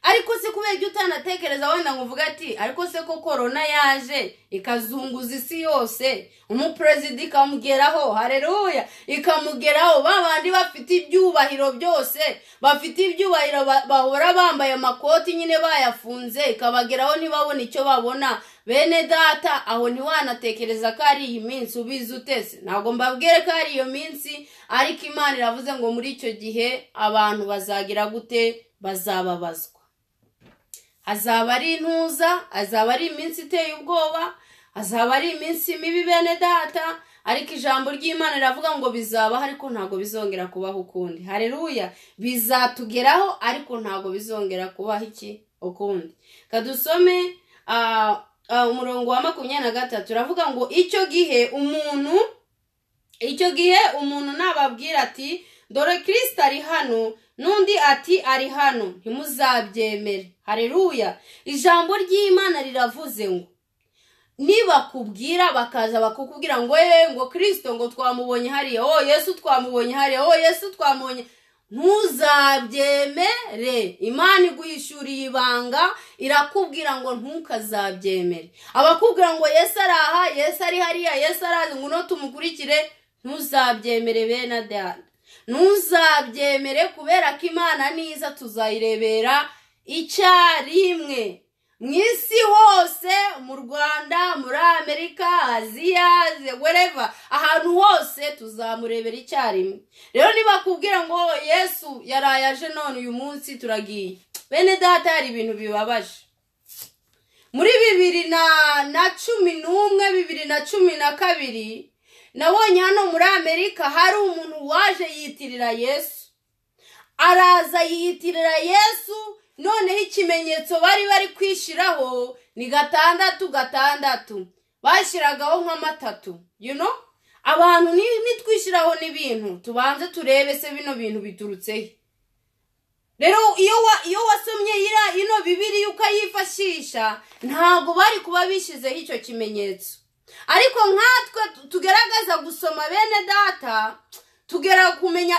ariko se kubera ibyo utanatekereza wenda ngo uvuge ati ariko se ko korona yaje ikazunguza isi yose umuperezida ikamugeraho hareruya ikamugeraho ba bandi bafite ibyubahiro byose bafite ibyubahiro bahora bambaye amakoti nyine bayafunze ikabageraho ntibabone icyo babona bene data aho ntiwanatekereza ko ari iyi minsi ubizi utese ntabwo mbabwire ko ari iyo minsi ariko imana iravuze ngo muri icyo gihe abantu bazagira gute bazababazwa hazaba ari intuza hazaba ari iminsi iteye ubwoba hazaba ari iminsi mibi bene data ariko ijambo ry'imana riravuga ngo bizabaho ariko ntabwo bizongera kubaho ukundi hareruya bizatugeraho ariko ntabwo bizongera kubaho iki ukundi kadusome umurongo wa makumyabiri na gatatu uravuga ngo icyo gihe umuntu icyo gihe umuntu nababwira ati dore kirisita ari hano n'undi ati ari hano ntimuzabyemere hareruya ijambo ry'imana riravuze ngo nibakubwira bakaza bakakubwira ngo eee ngo kirisito ngo twamubonye hariya oh yesu twamubonye hariya oh yesu twamubonye ntuzabyemere imana iguhishuriye ibanga irakubwira ngo ntukazabyemere abakubwira ngo yesu ari aha yesu ari hariya yesu arazi ngo uno tumukurikire ntuzabyemere bene dada ntuzabyemere kubera ko imana niza tuzayirebera icyarimwe mu isi hose mu rwanda muri amerika aziya wereva ahantu hose tuzamurebera icyarimwe rero ntibakubwira ngo yesu yaraye aje none uyu munsi turagiye bene data hari ibintu bibabaje muri bibiri na na cumi n'umwe bibiri na cumi na kabiri nabonye hano muri amerika hari umuntu waje yitirira yesu araza yiyitirira yesu noneho ikimenyetso bari bari kwishyiraho ni gatandatu gatandatu bashyiragaho nk'amatatu yuno abantu nitwishyiraho n'ibintu tubanze turebe se bino bintu biturutseho rero iyo wasomye ino bibiri ukayifashisha ntabwo bari kuba bishyizeho icyo kimenyetso ariko nkatwe tugaragaza gusoma bene data tugera kumenya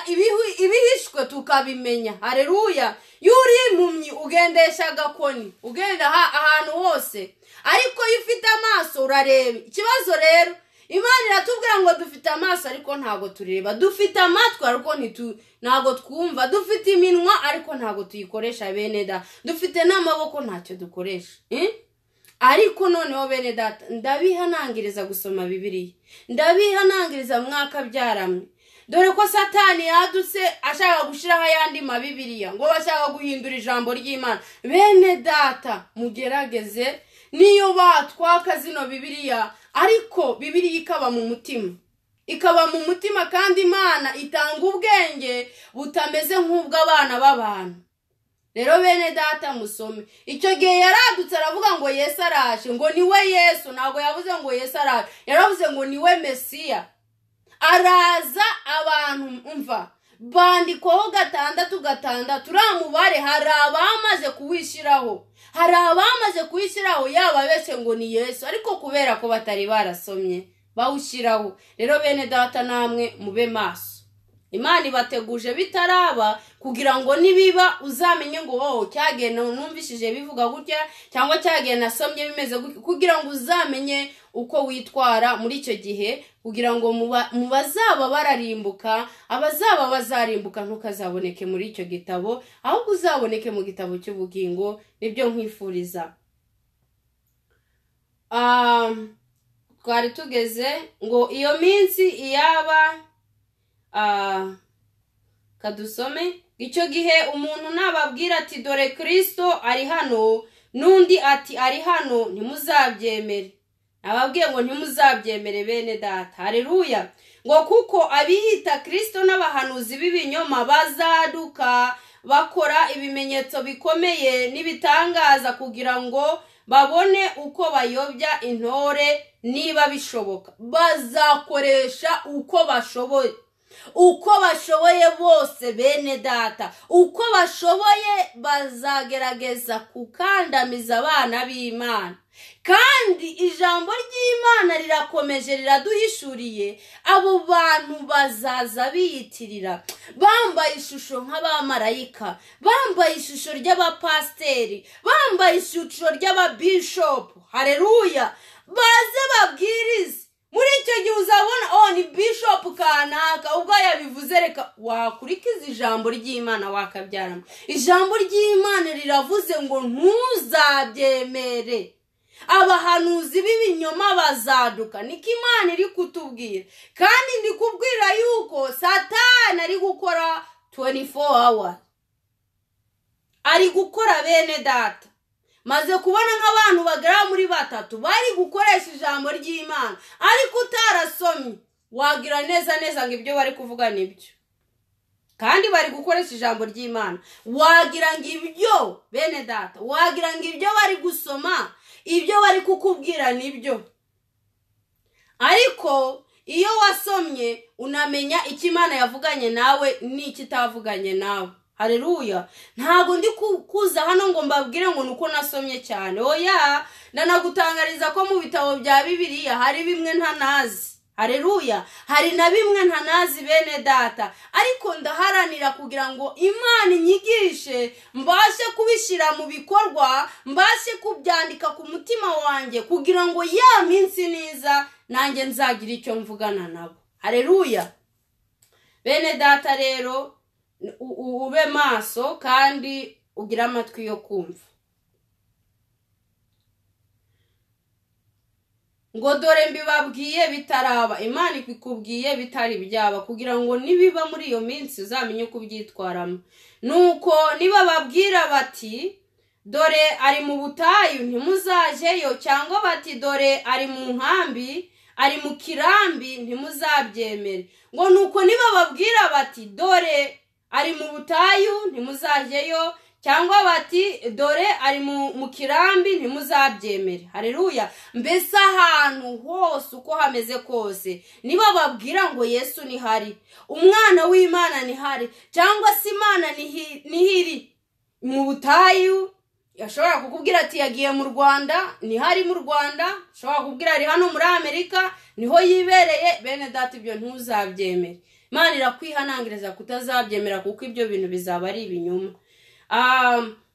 ibihishwe tukabimenya hareruya iyo uri impumyi ugendesha agakoni ugenda ahantu hose ariko iyo ufite amaso urareba ikibazo rero imana iratubwira ngo dufite amaso ariko ntabwo tureba dufite amatwi ariko ntabwo twumva dufite iminwa ariko ntabwo tuyikoresha bene da dufite n'amaboko ntacyo dukoresha ariko noneho bene data ndabihanangiriza gusoma bibiriya ndabihanangiriza mwaka byaramwe dore ko satani yadutse ashaka gushyiraho ayandi mabibiriya ngo bashaka guhindura ijambo ry'imana bene data mugerageze niyo batwaka zino bibiriya ariko bibiriya ikaba mu mutima ikaba mu mutima kandi imana itanga ubwenge butameze nk'ubw'abana b'abantu rero bene data musome icyo gihe yaradutse aravuga ngo yesu araje ngo niwe yesu ntabwo yavuze ngo yesu araje yaravuze ngo niwe mesiya araza abantu mva bandikwaho gatandatu gatandatu uriya mubare hari abamaze kuwishyiraho hari abamaze kuwishyiraho yaba benshi ngo ni yesu ariko kubera ko batari barasomye bawushyiraho rero bene data namwe mube maso imana ibateguje bitaraba kugira ngo nibiba uzamenye ngo wowe cyagenda numvishije bivuga gutya cyangwa cyagenda asomye bimeze gutya kugira ngo uzamenye uko witwara muri icyo gihe kugira ngo mu bazaba bararimbuka abazaba bazarimbuka ntukazaboneke muri icyo gitabo ahubwo uzaboneke mu gitabo cy'ubugingo nibyo nkwifuriza twari tugeze ngo iyo minsi iyaba kadusome icyo gihe umuntu nababwira ati dore kirisito ari hano n'undi ati ari hano ntimuzabyemere nababwiye ngo ntimuzabyemere bene data hareruya ngo kuko abiyita kirisito n'abahanuzi b'ibinyoma bazaduka bakora ibimenyetso bikomeye n'ibitangaza kugira ngo babone uko bayobya intore niba bishoboka bazakoresha uko bashoboye uko bashoboye bose bene data uko bashoboye bazagerageza gukandamiza abana b'imana kandi ijambo ry'imana rirakomeje riraduhishuriye abo bantu bazaza biyitirira bambaye ishusho nk'abamarayika bambaye ishusho ry'abapasiteri bambaye ishusho ry'ababishopu hareruya baze babwirize muri icyo gihe uzabona oh ni bishopu kanaka ubwo yabivuze reka wakurikiza ijambo ry'imana wakabyaramo ijambo ry'imana riravuze ngo ntuzabyemere abahanuzi b'ibinyoma bazaduka niko imana iri kutubwira kandi ndi kubwira yuko satani ari gukora 24 hour ari gukora bene data maze kubona nk'abantu bagera muri batatu bari gukoresha ijambo ry'imana ariko utarasomye wagira neza neza ngo ibyo bari kuvuga nibyo kandi bari gukoresha ijambo ry'imana wagira ngo ibyo bene data wagira ngo ibyo bari gusoma ibyo bari kukubwira nibyo ariko iyo wasomye unamenya icyo imana yavuganye nawe n'ikitavuganye nawe hareruya ntabwo ndi kuza hano ngo mbabwire ngo ni uko nasomye cyane oya ndanagutangariza ko mu bitabo bya bibiriya hari bimwe ntanazi hareruya hari na bimwe ntanazi bene data ariko ndaharanira kugira ngo imana inyigishe mbashe kubishyira mu bikorwa mbashe kubyandika ku mutima wanjye kugira ngo ya minsi niza nanjye nzagire icyo mvugana nabo hareruya bene data rero ube maso kandi ugire amatwi yo kumva ngo dore mbibabwiye bitaraba imana ikubwiye bitari byaba kugira ngo nibiba muri iyo minsi uzamenye uko ubyitwaramo nuko niba babwira bati dore ari mu butayu ntimuzajeyo cyangwa bati dore ari mu nkambi ari mu kirambi ntimuzabyemere ngo nuko niba babwira bati dore ari mu butayu ntimuzajeyo cyangwa bati dore ari mu kirambi ntimuzabyemere hareruya mbese ahantu hose uko hameze kose niba babwira ngo yesu nihari umwana w'imana nihari cyangwa se imana nihiri mu butayu ashobora kukubwira ati yagiye mu rwanda nihari mu rwanda ashobora kukubwira ari hano muri amerika niho yibereye bene data ibyo ntuzabyemere imana irakwihanangiriza kutazabyemera kuko ibyo bintu bizaba ari ibinyoma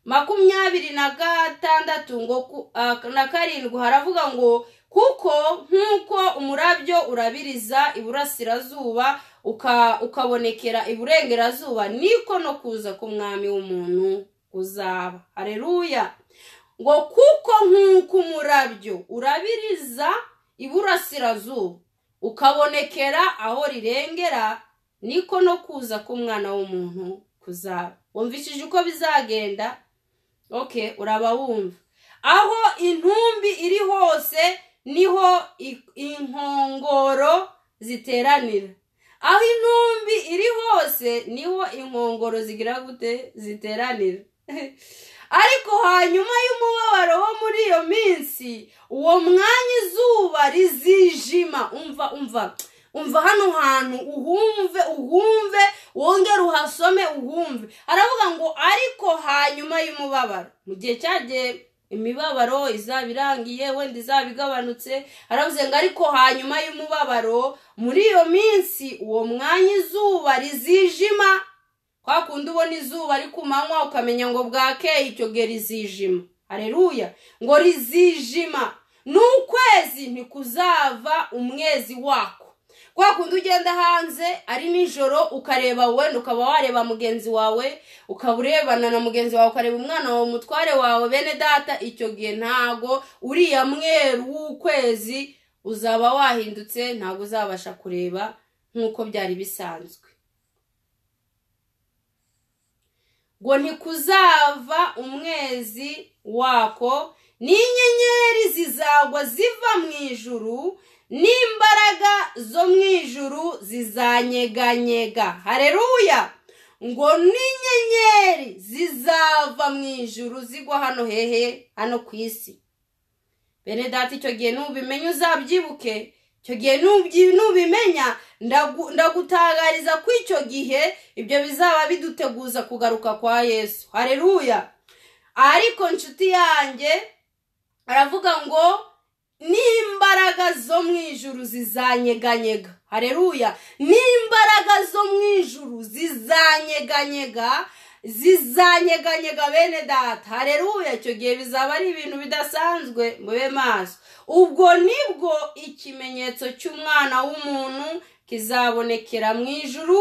makumyabiri na gatandatu ngo na karindwi haravuga ngo kuko nk'uko umurabyo urabiriza iburasirazuba ukabonekera iburengerazuba niko no kuza k'umwami w'umuntu kuzaba hareruya ngo kuko nk'uko umurabyo urabiriza iburasirazuba ukabonekera aho rirengera niko no kuza k'umwana w'umuntu kuzaba wumvishije uko bizagenda oke uraba wumva aho intumbi iri hose niho inkongoro ziteranira aho intumbi iri hose niho inkongoro zigira gute ziteranira ariko hanyuma y'umubabaro wo muri iyo minsi uwo mwanya izuba rizijima umva umva umva hano hantu uhumve uhumve wongere uhasome uhumve aravuga ngo ariko hanyuma y'umubabaro mu gihe cyagiye imibabaro izaba irangiye wenda izaba igabanutse aravuze ngo ariko hanyuma y'umubabaro muri iyo minsi uwo mwanya izuba rizijima kwa kundi ubona izuba ari ku manywa ukamenya ngo bwakeye icyo gihe rizijima hareruya ngo rizijima n'ukwezi ntikuzava umwezi wako kwa kundi ugenda hanze ari nijoro ukareba wenda ukaba wareba mugenzi wawe ukaba urebana na mugenzi wawe ukareba umwana wawe umutware wawe bene data icyo gihe ntago uriya mweru w'ukwezi uzaba wahindutse ntabwo uzabasha kureba nk'uko byari bisanzwe ngo ntikuzava umwezi wako n'inyenyeri zizagwa ziva mu ijuru n'imbaraga zo mu ijuru zizanyeganyega hareruya ngo n'inyenyeri zizava mu ijuru zigwa hano hehe hano ku isi bene data icyo gihe n'ubimenye uzabyibuke icyo gihe n'ubimenya ndagutangariza ko icyo gihe ibyo bizaba biduteguza kugaruka kwa yesu hareruya ariko inshuti yanjye aravuga ngo n'imbaraga zo mu ijuru zizanyeganyega hareruya n'imbaraga zo mu ijuru zizanyeganyega zizanyeganyega bene data hareruya icyo gihe bizaba ari ibintu bidasanzwe mube maso ubwo nibwo ikimenyetso cy'umwana w'umuntu kizabonekera mu ijuru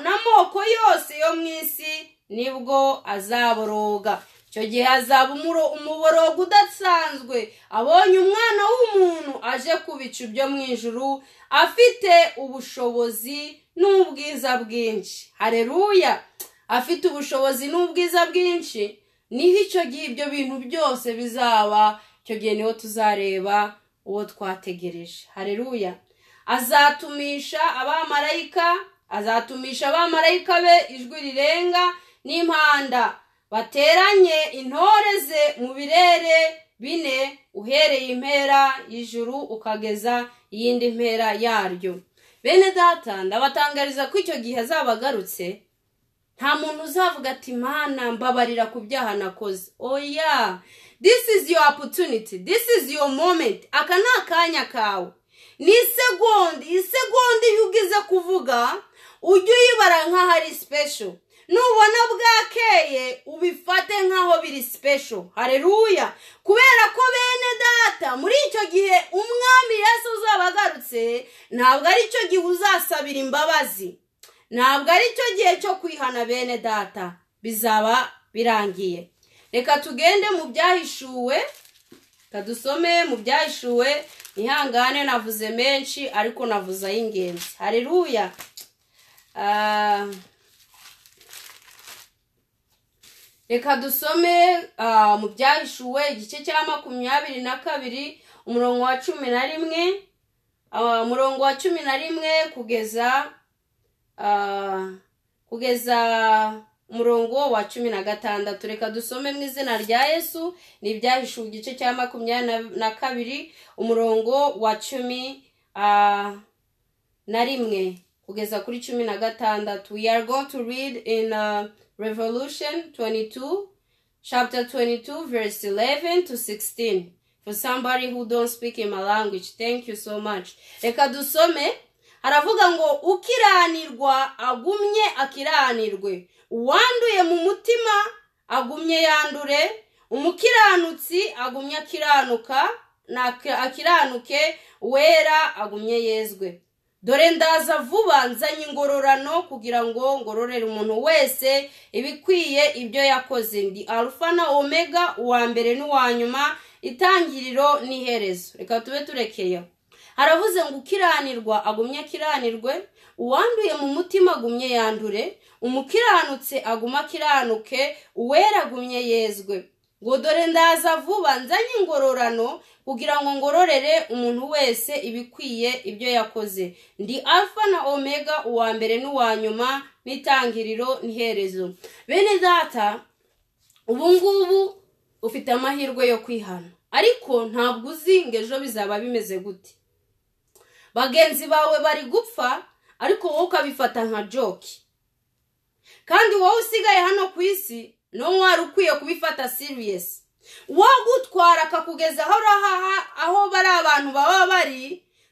n'amoko yose yo mu isi nibwo azaboroga icyo gihe hazaba umuborogo udasanzwe abonye umwana w'umuntu aje ku bicu byo mu ijuru afite ubushobozi n'ubwiza bwinshi hareruya afite ubushobozi n'ubwiza bwinshi niho icyo gihe ibyo bintu byose bizaba icyo gihe niho tuzareba uwo twategereje hareruya azatumisha abamarayika azatumisha abamarayika be ijwi rirenga n'impanda bateranye intore ze mu birere bine uhereye impera y'ijuru ukageza iyindi mpera yaryo bene data ndabatangariza ko icyo gihe azaba agarutse nta muntu uzavuga ati mana mbabarira ku byaha nakoze oya this is your opportunity this is your moment aka ni akanya kawe ni isegonda isegonda iyo ugize kuvuga ujye uyibara nk'aho ari sipesho nubona bwakeye ubifate nk'aho biri sipesho hareruya kubera ko bene data muri icyo gihe umwami Yesu uzaba agarutse ntabwo ari cyo gihe uzasabira imbabazi ntabwo ari cyo gihe cyo kwihana bene data bizaba birangiye reka tugende mu byahishuwe kadusome mu byahishuwe ihangane navuze menshi ariko navuze ay'ingenzi hareruya Ah, reka dusome ah, mu byahishuwe igice cya makumyabiri na kabiri umurongo wa cumi na rimwe Ah, umurongo wa cumi na rimwe kugeza ah, kugeza umurongo wa cumi na gatandatu reka dusome mu izina rya yesu ni ibyahishuwe igice cya makumyabiri na- na kabiri umurongo wa cumi ah, na rimwe kugeza kuri cumi na gatandatu we are going to read in uh, revolution 22 chapter 22 verse 11 to 16 for somebody who don't speak in my language thank you so much reka dusome haravuga ngo ukiranirwa agumye akiranirwe uwanduye mu mutima agumye yandure umukiranutsi agumye akiranuka na- akiranuke uwera agumye yezwe dore ndaza vuba nzanye ingororano kugira ngo ngororere umuntu wese ibikwiye ibyo yakoze ndi arufa na omega uwa mbere n'uwa nyuma itangiriro n'iherezo reka tube turekeye aho haravuze ngo ukiranirwa agumye akiranirwe uwanduye mu mutima agumye yandure umukiranutse aguma akiranuke uwera agumye yezwe ngo dore ndaza vuba nzanye ingororano kugira ngo ngororere umuntu wese ibikwiye ibyo yakoze ndi alfa na omega uwa mbere n'uwa nyuma n'itangiriro n'iherezo bene data ubu ngubu ufite amahirwe yo kwihana ariko ntabwo uzi ngo ejo bizaba bimeze gute bagenzi bawe bari gupfa ariko wowe ukabifata nka joke kandi wowe usigaye hano ku isi niwo wari ukwiye kubifata siriyesi wagutwara akakugeza aho urahaha aho bari abantu baba bari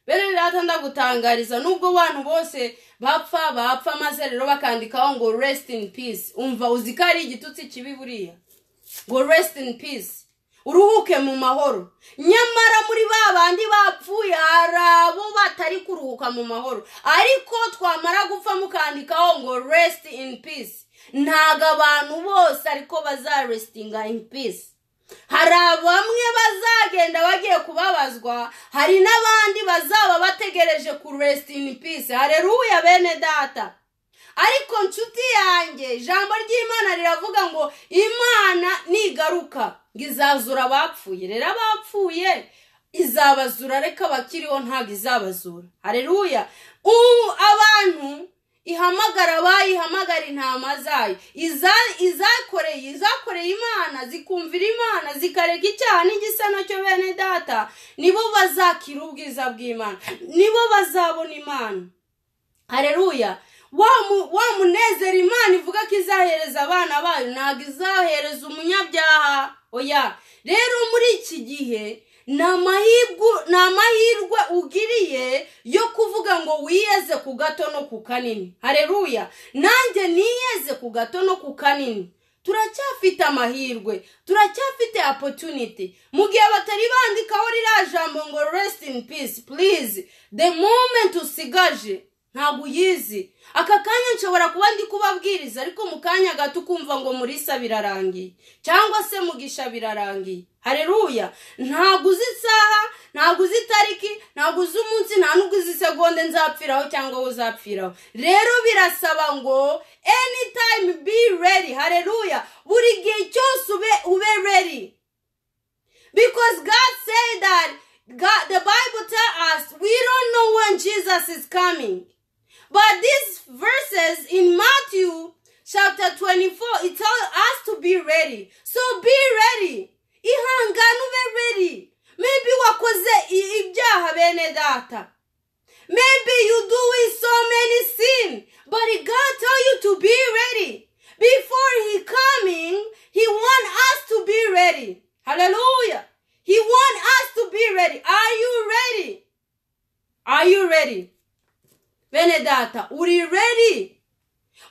bene rata ndagutangariza nubwo abantu bose bapfa bapfa maze rero bakandikaho ngo resiti ini pisi umva uzi ko ari igitutsi kibi buriya ngo resiti ini pisi uruhuke mu mahoro nyamara muri ba bandi bapfuye hari abo batari kuruhuka mu mahoro ariko twamara gupfa mukandikaho ngo resiti ini pisi ntabwo abantu bose ariko bazarestinga ini pisi hari bamwe bazagenda bagiye kubabazwa hari n'abandi bazaba bategereje ku resiti ini pisi hareruya bene data ariko nshuti yanjye ijambo ry'imana riravuga ngo imana nigaruka ngo izazura abapfuye rero abapfuye izabazura reka abakiriho ntabwo izabazura hareruya ubu abantu ihamagara abayihamagara intama zayo Iza- izakoreye izakoreye imana zikumvira imana zikarega icyaha n'igisa nacyo bene data nibo bazakira ubwiza bw'imana nibo bazabona imana hareruya wa mu- wa munezero imana ivuga ko izahereza abana bayo ntabwo izahereza umunyabyaha oya rero muri iki gihe ni amahirwe ni amahirwe ugiriye yo kuvuga ngo wiyeze ku gato no ku kanini hareruya nanjye niyeze ku gato no ku kanini turacyafite amahirwe turacyafite opportunity mu gihe batari bandikaho ririya jambo ngo resiti ini pisi purize de momenti usigaje ntabwo uyizi aka kanya nshobora kuba ndi kubabwiriza ariko mu kanya gato ukumva ngo murisa birarangiye cyangwa se mugisha birarangiye hareruya ntabwo uzi isaha ntabwo uzi itariki ntabwo uzi umunsi nta n'ubwo uzi isegonde nzapfiraho cyangwa wowe uzapfiraho rero birasaba ngo anytime be ready hareruya buri gihe cyose ube ube ready because God said that God, the Bible tell us we don't know when Jesus is coming. But these verses in Matthew chapter 24, it tells us to be ready. So be ready. Ihangane ube ready. Maybe wakoze i- ibyaha bene data. Maybe you doing so many sin, but God tell you to be ready. Before he coming, he want us to be ready. Hallelujah. He want us to be ready. Are you ready? Are you ready? bene data uri ready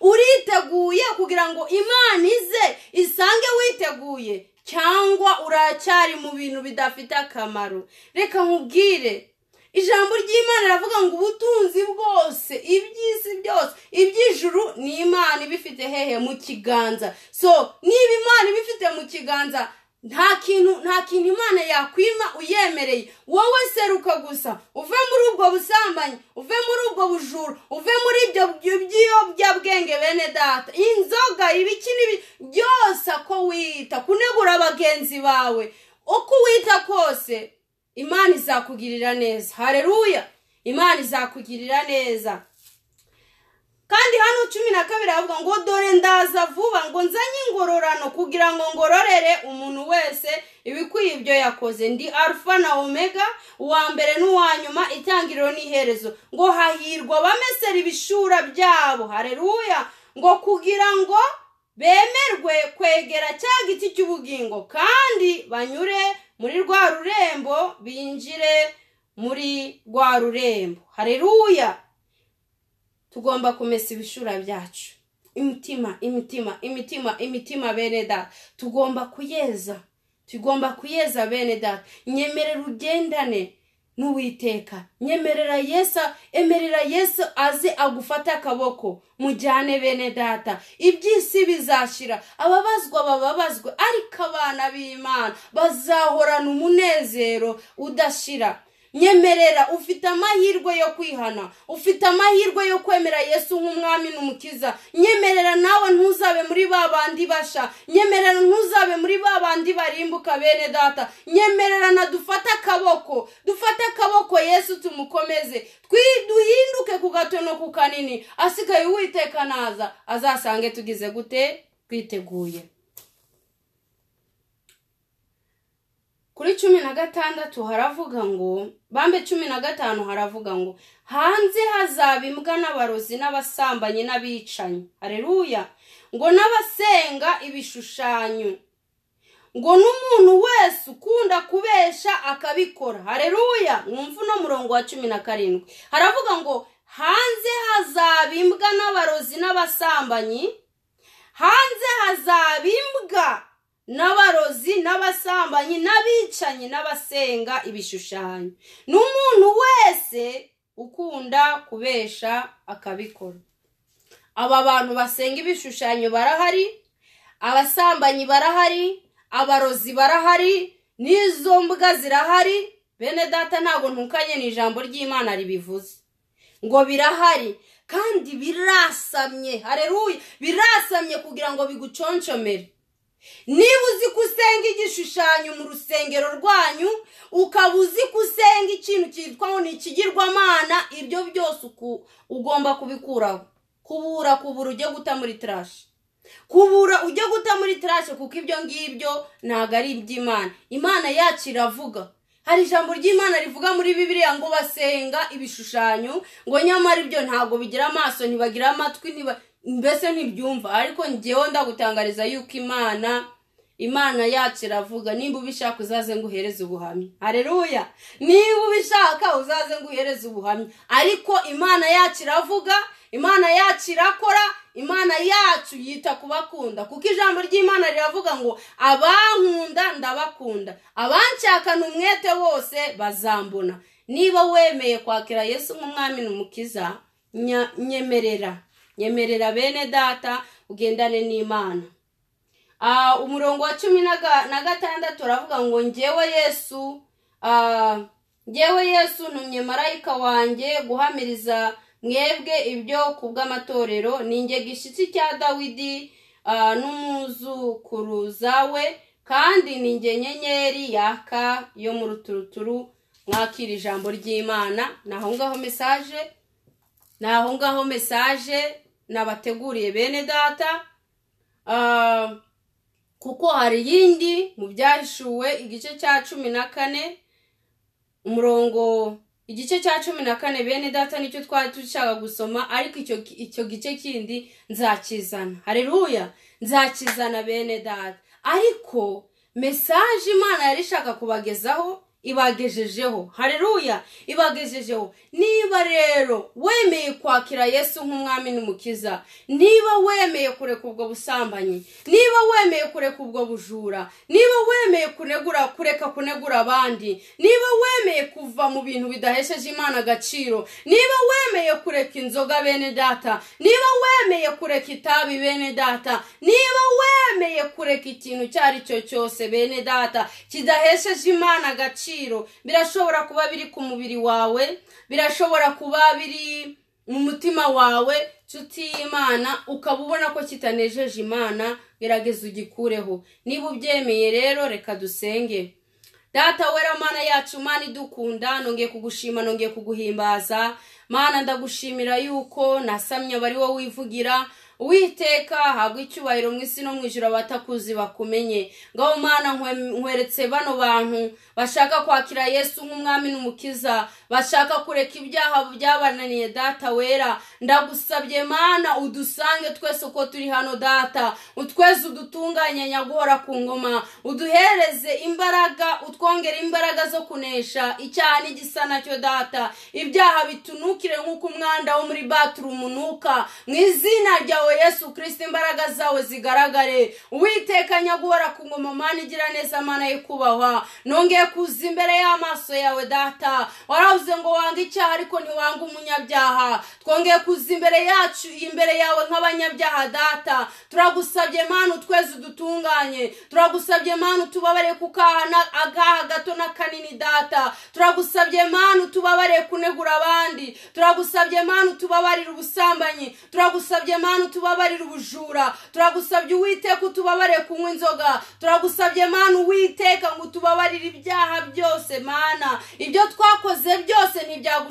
uriteguye kugira ngo imana ize isange witeguye cyangwa uracyari mu bintu bidafite akamaro reka nkubwire ijambo ry'imana riravuga ngo ubutunzi bwose iby'isi byose iby'ijuru ni imana ibifite hehe mu kiganza so niba imana ibifite mu kiganza nta kintu nta kintu imana yakwima uyemereye wowe seruka gusa uve muri ubwo busambanyi uve muri ubwo bujura uve muri ibyo by'iyobyabwenge bene data inzoga ibiki n'ibi byose ako wita kunegura bagenzi bawe uko wita kose imana izakugirira neza hareruya imana izakugirira neza kandi hano cumi na kabiri havuga ngo dore ndaza vuba ngo nzanye ingororano kugira ngo ngororere umuntu wese ibikwiye ibyo yakoze ndi arufa na omega uwa mbere n'uwa nyuma itangiriro n'iherezo ngo hahirwa abamesera ibishura byabo hareruya ngo kugira ngo bemerwe kwegera cya giti cy'ubugingo kandi banyure muri rwa rurembo binjire muri rwa rurembo hareruya tugomba kumesa ibishura byacu imitima imitima imitima imitima bene data tugomba kuyeza tugomba kuyeza bene data nyemerera ugendane n'uwiteka nyemerera yesu emerera yesu aze agufate akaboko mujyane bene data iby'isi bizashyira ababazwa bababazwe ariko abana b'imana bazahorana umunezero udashira nyemerera ufite amahirwe yo kwihana ufite amahirwe yo kwemera yesu nk'umwami n'umukiza nyemerera nawe ntuzabe muri ba bandi basha nyemerera ntuzabe muri ba bandi barimbuka bene data nyemerera na dufate akaboko dufate akaboko yesu tumukomeze duhinduke ku gato no ku kanini asigaye uwiteka naza azasange tugize gute twiteguye kuri cumi na gatandatu haravuga ngo bambe cumi na gatanu haravuga ngo hanze hazaba imbwa n'abarozi n'abasambanyi n'abicanyi hareruya ngo n'abasenga ibishushanyo ngo n'umuntu wese ukunda kubesha akabikora hareruya mwumva uno murongo wa cumi na karindwi haravuga ngo hanze hazaba imbwa n'abarozi n'abasambanyi hanze hazaba imbwa n'abarozi n'abasambanyi n'abicanyi n'abasenga ibishushanyo n'umuntu wese ukunda kubesha akabikora aba bantu basenga ibishushanyo barahari abasambanyi barahari abarozi barahari n'izo mbwa zirahari bene data ntabwo ntukanye ni ijambo ry'imana ribivuze ngo birahari kandi birasamye hareruye birasamye kugira ngo biguconshomere niba uzi ko usenga igishushanyo mu rusengero rwanyu ukaba uzi ko usenga ikintu cyitwa ngo ni ikigirwamana ibyo byose ugomba kubikuraho kubura kubura ujye guta muri tarashi kubura ujye guta muri tarashi kuko ibyo ngibyo ntabwo ari iby'imana imana yacu iravuga hari ijambo ry'imana rivuga muri bibiriya ngo basenga ibishushanyo ngo nyamara ibyo ntabwo bigira amaso ntibagira amatwi ntiba mbese ntibyumva ariko ngewe ndagutangariza yuko imana imana yacu iravuga nimba ubishaka uzaze ngo uhereze ubuhamya hareruya niba ubishaka uzaze ngo uhereze ubuhamya ariko imana yacu iravuga imana yacu irakora imana yacu yita ku bakunda kuko ijambo ry'imana riravuga ngo abankunda ndabakunda abanshakana umwete wose bazambona niba wemeye kwakira yesu nk'umwami n'umukiza nyemerera nyemerera bene data ugendane n'imana umurongo wa cumi na gatandatu uravuga ngo ngewe yesu ngewe yesu ntumye marayika wanjye guhamiriza mwebwe ibyo ku bw'amatorero ninjye gishyitsi cya dawidi n'umuzukuruza we kandi ninjye nyenyeri yaka yo mu ruturuturu mwakira ijambo ry'imana ni aho ngaho mesaje ni aho ngaho mesaje nabateguriye bene data kuko hari iyindi mu byahishuwe igice cya cumi na kane umurongo igice cya cumi na kane bene data nicyo twari dushaka gusoma ariko icyo gice kindi nzakizana hareruya nzakizana bene data ariko mesaje imana yari ishaka kubagezaho ibagejejeho hareruya ibagejejeho niba rero wemeye kwakira yesu nk'umwami n'umukiza niba wemeye kureka ubwo busambanyi niba wemeye kureka ubwo bujura niba wemeye kunegura kureka kunegura abandi niba wemeye kuva mu bintu bidahesheje imana agaciro niba wemeye kureka inzoga bene data niba wemeye kureka itabi bene data niba wemeye kureka ikintu icyo ari cyo cyose bene data kidahesheje imana agaciro birashobora kuba biri ku mubiri wawe birashobora kuba biri mu mutima wawe nshuti y'imana ukaba ubona ko kitanejeje imana gerageza ugikureho niba ubyemeye rero reka dusenge data wera mana yacu mana idukunda nongeye kugushima nongeye kuguhimbaza mana ndagushimira yuko nasamye abari wowe wivugira witeka habwa icyubahiro mu isi no mu ijoro abatakuzi bakumenye ngaho mana nkweretse bano bantu bashaka kwakira yesu nk'umwami n'umukiza bashaka kureka ibyaha byabananiye data wera ndagusabye mana udusange twese uko turi hano data utweze udutunganye nyaguhora ku ngoma uduhereze imbaraga utwongere imbaraga zo kunesha icyaha n'igisa nacyo data ibyaha bitunukire nk'uko umwanda wo muri baturu umunuka mu izina ryawe yesu kirisita imbaraga zawe zigaragare uwiteka nyaguhora ku ngoma mana igira neza mana yo kubahwa nongeye kuza imbere y'amaso yawe data waravuze ngo wange icyaha ariko ntiwange umunyabyaha twongeye kuza imbere yacu imbere yawe nk'abanyabyaha data turagusabye mana utweze udutunganye turagusabye mana utubabare ku akaha gato n'akanini data turagusabye mana utubabare kunegura abandi turagusabye mana utubabarire ubusambanyi turagusabye mana utubabarire ubujura turagusabye uwiteka utubabare kunywa inzoga turagusabye mana uwiteka ngo utubabarire ibyaha byose mana ibyo twakoze byose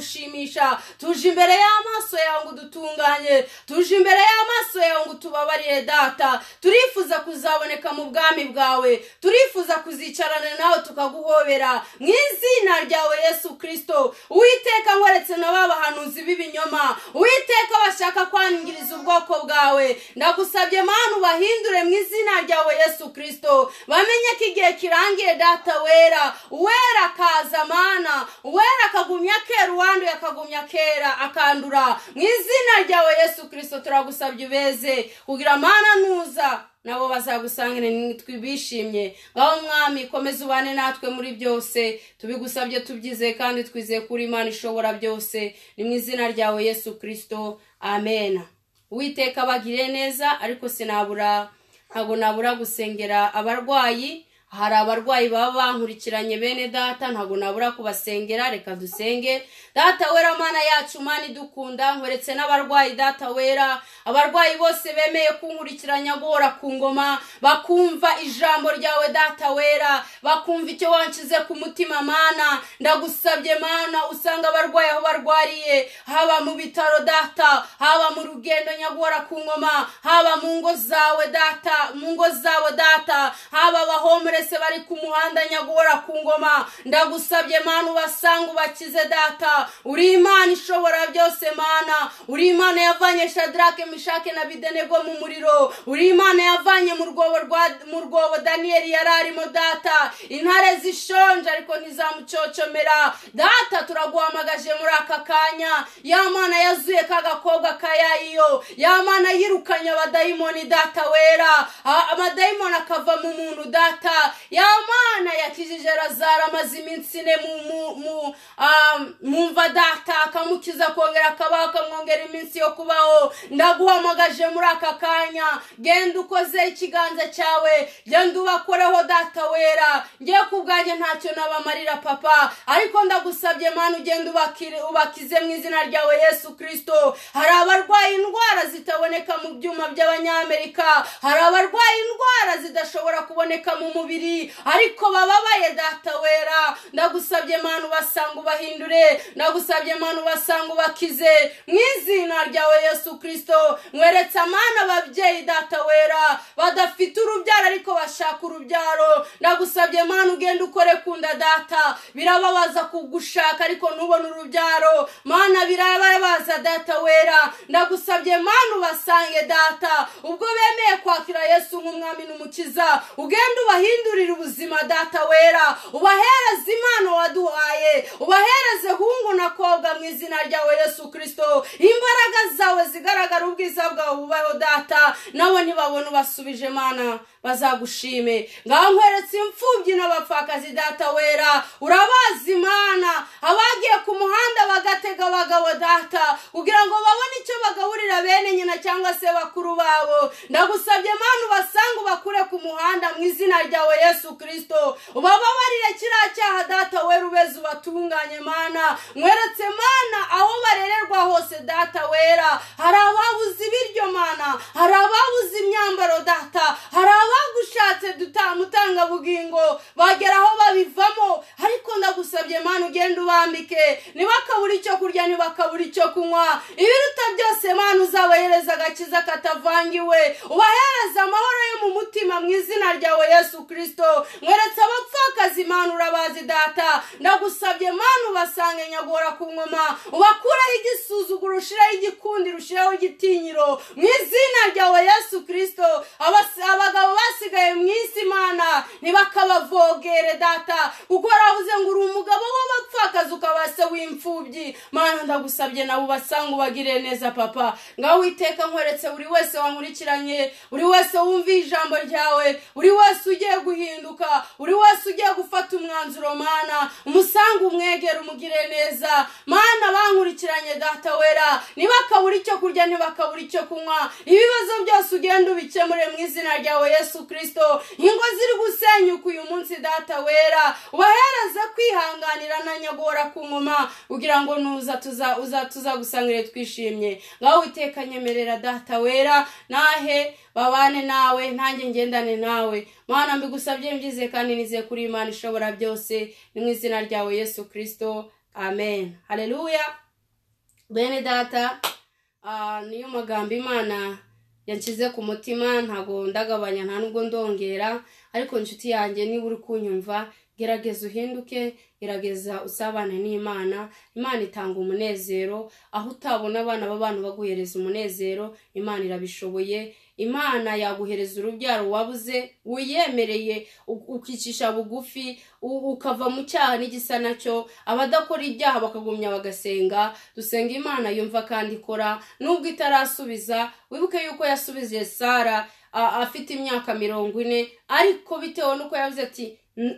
ntibyagushimisha tuje imbere y'amaso yawe ngo udutunganye tuje imbere y'amaso yawe ngo utubabarire data turifuza kuzaboneka mu bwami bwawe turifuza kuzicarana nawe tukaguhobera mu izina ryawe yesu kirisito uwiteka nkweretse na ba bahanuzi b'ibinyoma uwiteka bashaka kwangiriza ubwoko bwawe ndagusabye mana ubahindure mu izina ryawe yesu kirisito bamenye ko igihe kirangiye data wera uwera akaza mana uwera akagumya kera uwanduye akagumya kera akandura mu izina ryawe yesu kirisito turagusabye ubeze kugira mana nuza nabo bazagusangire nitwe bishimye aho mwami komeza ubane natwe muri byose tubigusabye tubyizeye kandi twizeye ko uri imana ishobora byose ni mu izina ryawe yesu kirisito amena uwiteka bagire neza ariko sinabura ntabwo nabura gusengera abarwayi hari abarwayi baba bankurikiranye bene data ntabwo nabura kubasengera reka dusenge data wera mana yacu mana idukunda nkweretse n'abarwayi data wera abarwayi bose bemeye kunkurikiranya guhora ku ngoma bakumva ijambo ryawe data wera bakumva icyo wanshyize ku mutima mana ndagusabye mana usanga abarwayi aho barwariye haba mu bitaro data haba mu rugendo nyaguhora ku ngoma haba mu ngo zawe data mu ngo zabo data haba abahomure mwese bari ku muhanda nyaguhora ku ngoma ndagusabye mana ubasanga ubakize data uri imana ishobora byose mana uri imana yavanye shadrake mishake na bidenego mu muriro uri imana yavanye mu rwobo mu rwobo daniyeli yari arimo data intare zishonje ariko ntizamucocomera data turaguhamagaje muri aka kanya ya mana yazuye ka gakobwa ka yayiyo ya mana yirukanye abadayimoni data wera amadayimoni akava mu muntu data ya mana yakijije razara amaze iminsi ine mu mva data akamukiza akongera akabaho akamwongera iminsi yo kubaho ndaguhamagaje muri aka kanya genda ukoze ikiganza cyawe genda ubakoreho data wera ngiye ku bwanjye ntacyo nabamarira papa ariko ndagusabye mana ugenda ubakize mu izina ryawe yesu kirisito hari abarwaye indwara zitaboneka mu byuma by'abanyamerika hari abarwaye indwara zidashobora kuboneka mu mubiri ariko bababaye data wera ndagusabye mana ubasanga ubahindure ndagusabye mana ubasanga ubakize mu izina ryawe yesu kirisito mweretse amana ababyeyi data wera badafite urubyaro ariko bashaka urubyaro ndagusabye mana ugenda ukore kunda data birababaza kugushaka ariko ntubone urubyaro mana birababaza data wera ndagusabye mana ubasange data ubwo bemeye kwakira yesu nk'umwami n'umukiza ugenda ubahindure ubahindurire ubuzima data wera ubahereze impano waduhaye ubahereze hungu na kobwa mu izina ryawe yesu kirisito imbaraga zawe zigaragara ubwiza bwawe bubaho data nabo nibabona ubasubije mana bazagushime ngaho nkweretse imfubyi n'abapfakazi data wera urabazi mana abagiye ku muhanda bagatega abagabo data kugira ngo babone icyo bagaburira bene nyina cyangwa se bakuru babo ndagusabye mana ubasanga ubakure ku muhanda mu izina ryawe yesu kirisito ubababarire kiriya cyaha data wera ubeze ubatunganye mana mweretse mana aho barererwa hose data wera hari ababuze ibiryo mana hari ababuze imyambaro data hari abagushatse dutamutangabugingo bagera aho babivamo ariko ndagusabye mana ugenda ubambike ntibakabure icyo kurya ntibakabure icyo kunywa ibiruta byose mana uzabahereza agakiza katavangiwe ubahereza amahoro yo mu mutima mu izina ryawe yesu kirisito mweretse abapfakazi mana urabazi data ndagusabye mana ubasange nyagora ku ngoma ubakureho igisuzuguro ushireho igikundi rushireho igitinyiro mu izina ryawe yesu kirisito abagabo basigaye mu isi mana ntibakabavogere data kuko waravuze ngo uri umugabo w'abapfakazi ukaba se w'imfubyi mana ndagusabye nawe ubasanga ubagirire neza papa ngaho witeka nkweretse buri wese wankurikiranye buri wese wumviye ijambo ryawe buri wese ugiye guhinduka buri wese ugiye gufata umwanzuro mana umusange umwegere umugire neza mana bankurikiranye data wera ntibakabure icyo kurya ntibakabure icyo kunywa ibibazo byose ugenda ubikemure mu izina ryawe yesu kirisito ingo ziri gusenyuka uyu munsi data wera ubahereze kwihanganira na nyagora ku ngoma kugira ngo nuza tuza tuzagusangire twishimye ngaho witeka nyemerera data wera nahe babane nawe ntange ngendane nawe mana mbigusabye mbyize kandi nize kuri imana ishobora byose ni mu izina ryawe yesu kirisito amen hareruya bene data niyo magambo imana yanshyize ku mutima ntabwo ndagabanya nta nubwo ndongera ariko inshuti yanjye niba uri kunyumva gerageza uhinduke gerageza usabane n'imana imana itanga umunezero aho utabona abana b'abantu baguhereza umunezero imana irabishoboye imana yaguhereza urubyaro wabuze wiyemereye ukicisha bugufi ukava mu cyaha n'igisa nacyo abadakora ibyaha bakagumya bagasenga dusenga imana yumva kandi ikora nubwo itarasubiza wibuke yuko yasubije sara afite imyaka mirongo ine ariko bitewe n'uko yavuze ati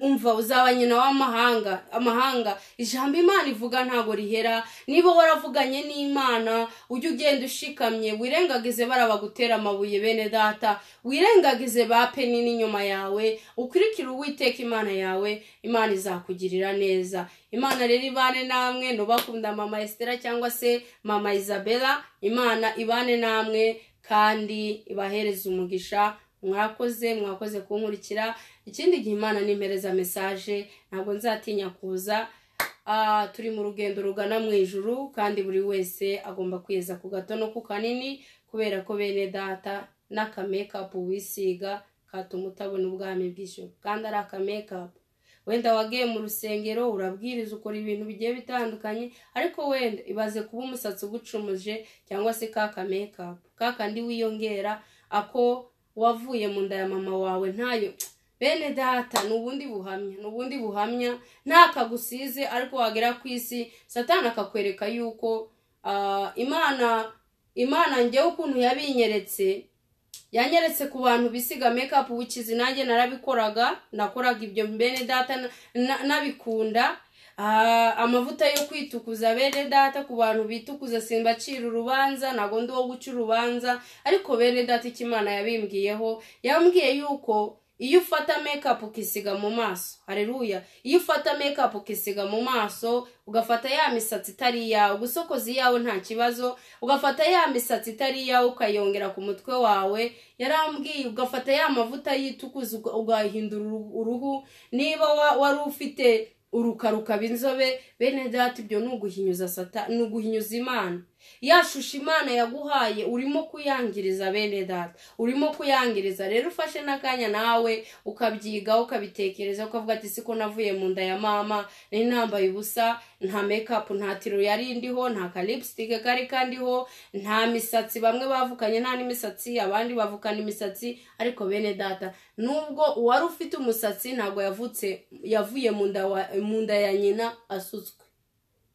umva uzaba nyina w'amahanga amahanga ijambo imana ivuga ntabwo rihera niba waravuganye n'imana ujye ugenda ushikamye wirengagize barabagutera amabuye bene data wirengagize ba peni n'inyuma yawe ukurikire uwiteka imana yawe imana izakugirira neza imana rero ibane namwe ntubakunda mama esitera cyangwa se mama isabella imana ibane namwe kandi ibahereze umugisha mwakoze mwakoze kunkurikira ikindi gihe imana nimpereza mesaje ntabwo nzatinya kuza turi mu rugendo rugana mu ijuru kandi buri wese agomba kwiyeza ku gato no ku kanini kubera ko bene data n'akamekapu wisiga katuma utabona ubwami bw'ijoro kandi ari akamekapu wenda wagiye mu rusengero urabwiriza ukora ibintu bigiye bitandukanye ariko wenda ibaze kuba umusatsi ugucumuje cyangwa se ka kamekapu ka kandi wiyongera ako wavuye mu nda ya mama wawe ntayo bene data ni ubundi buhamya ni ubundi buhamya ntakagusize ariko wagera ku isi satana akakwereka yuko imana imana ngewe ukuntu yabinyeretse yanyeretse ku bantu bisiga mekapu bukizi nanjye narabikoraga nakoraga ibyo bene data nabikunda amavuta yo kwitukuza bene data ku bantu bitukuza simbacira urubanza ntabwo ndi uwo guca urubanza ariko bene data icyo imana yabimbwiyeho yambwiye yuko iyo ufata mekapu ukisiga mu maso hareruya iyo ufata mekapu ukisiga mu maso ugafata ya misatsi itari iyawe gusokoza iyawe nta kibazo ugafata ya misatsi itari iyawe ukayongera ku mutwe wawe yarambwiye ugafata ya mavuta yitukuza ugahindura uruhu niba wari ufite uruka rukaba inzobe bene data ibyo ni uguhinyuza imana ya shusho imana yaguhaye urimo kuyangiriza bene data urimo kuyangiriza rero ufashe n'akanya nawe ukabyigaho ukabitekereza ukavuga ati siko navuye mu nda ya mama nari nambaye ubusa nta mekapu nta tiro yari ndiho nta kalipsitike kari kandiho nta misatsi bamwe bavukanye nta n'imisatsi abandi bavukana imisatsi ariko bene data nubwo uwari ufite umusatsi ntabwo yavutse yavuye mu nda wa- mu nda ya nyina asutswe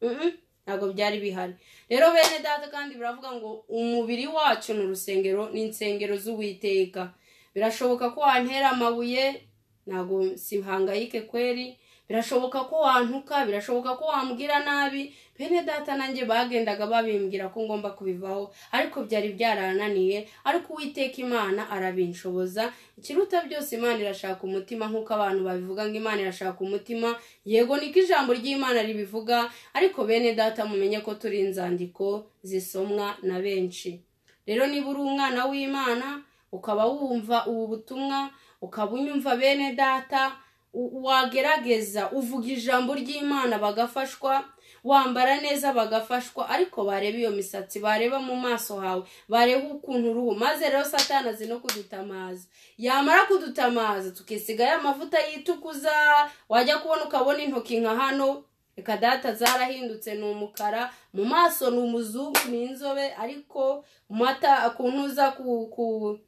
Mhm. ntabwo byari bihari rero bene data kandi biravuga ngo umubiri wacu ni urusengero ni insengero z'uwiteka birashoboka ko wantera amabuye ntabwo sihangayike kweri birashoboka ko wantuka birashoboka ko wambwira nabi bene data nanjye bagendaga babimbwira ko ngomba kubivaho ariko byari byarananiye ariko uwiteka imana arabinshoboza ikiruta byose imana irashaka umutima nk'uko abantu babivuga ngo imana irashaka umutima yego niko ijambo ry'imana ribivuga ariko bene data mumenye ko turi inzandiko zisomwa na benshi rero niba uri umwana w'imana ukaba wumva ubu butumwa ukaba unyumva bene data u- wagerageza uvuga ijambo ry'imana bagafashwa wambara neza bagafashwa ariko bareba iyo misatsi bareba mu maso hawe bareba ukuntu uruhu maze rero satana azi no kudutamaza yamara kudutamaza tukisiga ya mavuta yitukuza wajya kubona ukabona intoki nka hano reka data zarahindutse ni umukara mu maso ni umuzungu ni inzobe ariko mu mata ku ntuza ku ku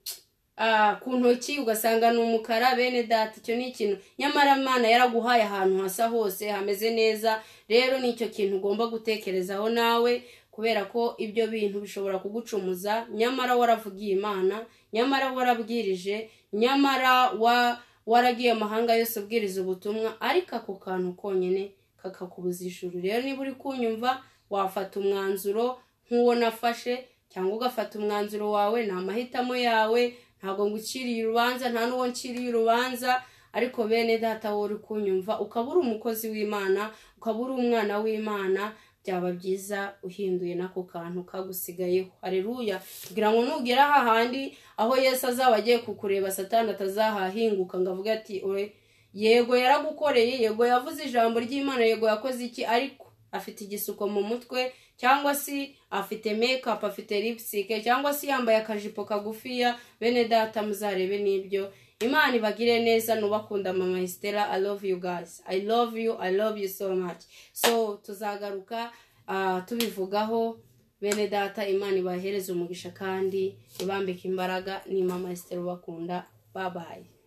ah, ku ntoki ugasanga ni umukara bene data icyo ni ikintu nyamara imana yaraguhaye ahantu hasa hose hameze neza rero ni icyo kintu ugomba gutekerezaho nawe kubera ko ibyo bintu bishobora kugucumuza nyamara waravugiye imana nyamara warabwirije nyamara wa waragiye amahanga yose ubwiriza ubutumwa ariko ako kantu konyine kakakubuza ijuru rero niba uri kunyumva wafata umwanzuro nk'uwo nafashe cyangwa ugafata umwanzuro wawe ni amahitamo yawe ntabwo nguciriye urubanza nta n'uwo nciriye urubanza ariko bene data wowe uri kunyumva ukaba uri umukozi w'imana ukaba uri umwana w'imana byaba byiza uhinduye n'ako kantu kagusigayeho hareruya kugira ngo nugera hahandi aho yesu azaba agiye kukureba satani atazahahinguka ngo avuge ati oye yego yaragukoreye yego yavuze ijambo ry'imana yego yakoze iki ariko afite igisuko mu mutwe cyangwa se afite mekapu afite lipsike cyangwa se yambaye akajipo kagufiya bene data muzarebe n'ibyo imana ibagire neza nubakunda mama estela i love you guys i love you i love you so much so tuzagaruka ah, tubivugaho bene data imana ibahereze umugisha kandi ibambike imbaraga ni mama estela ubakunda babaye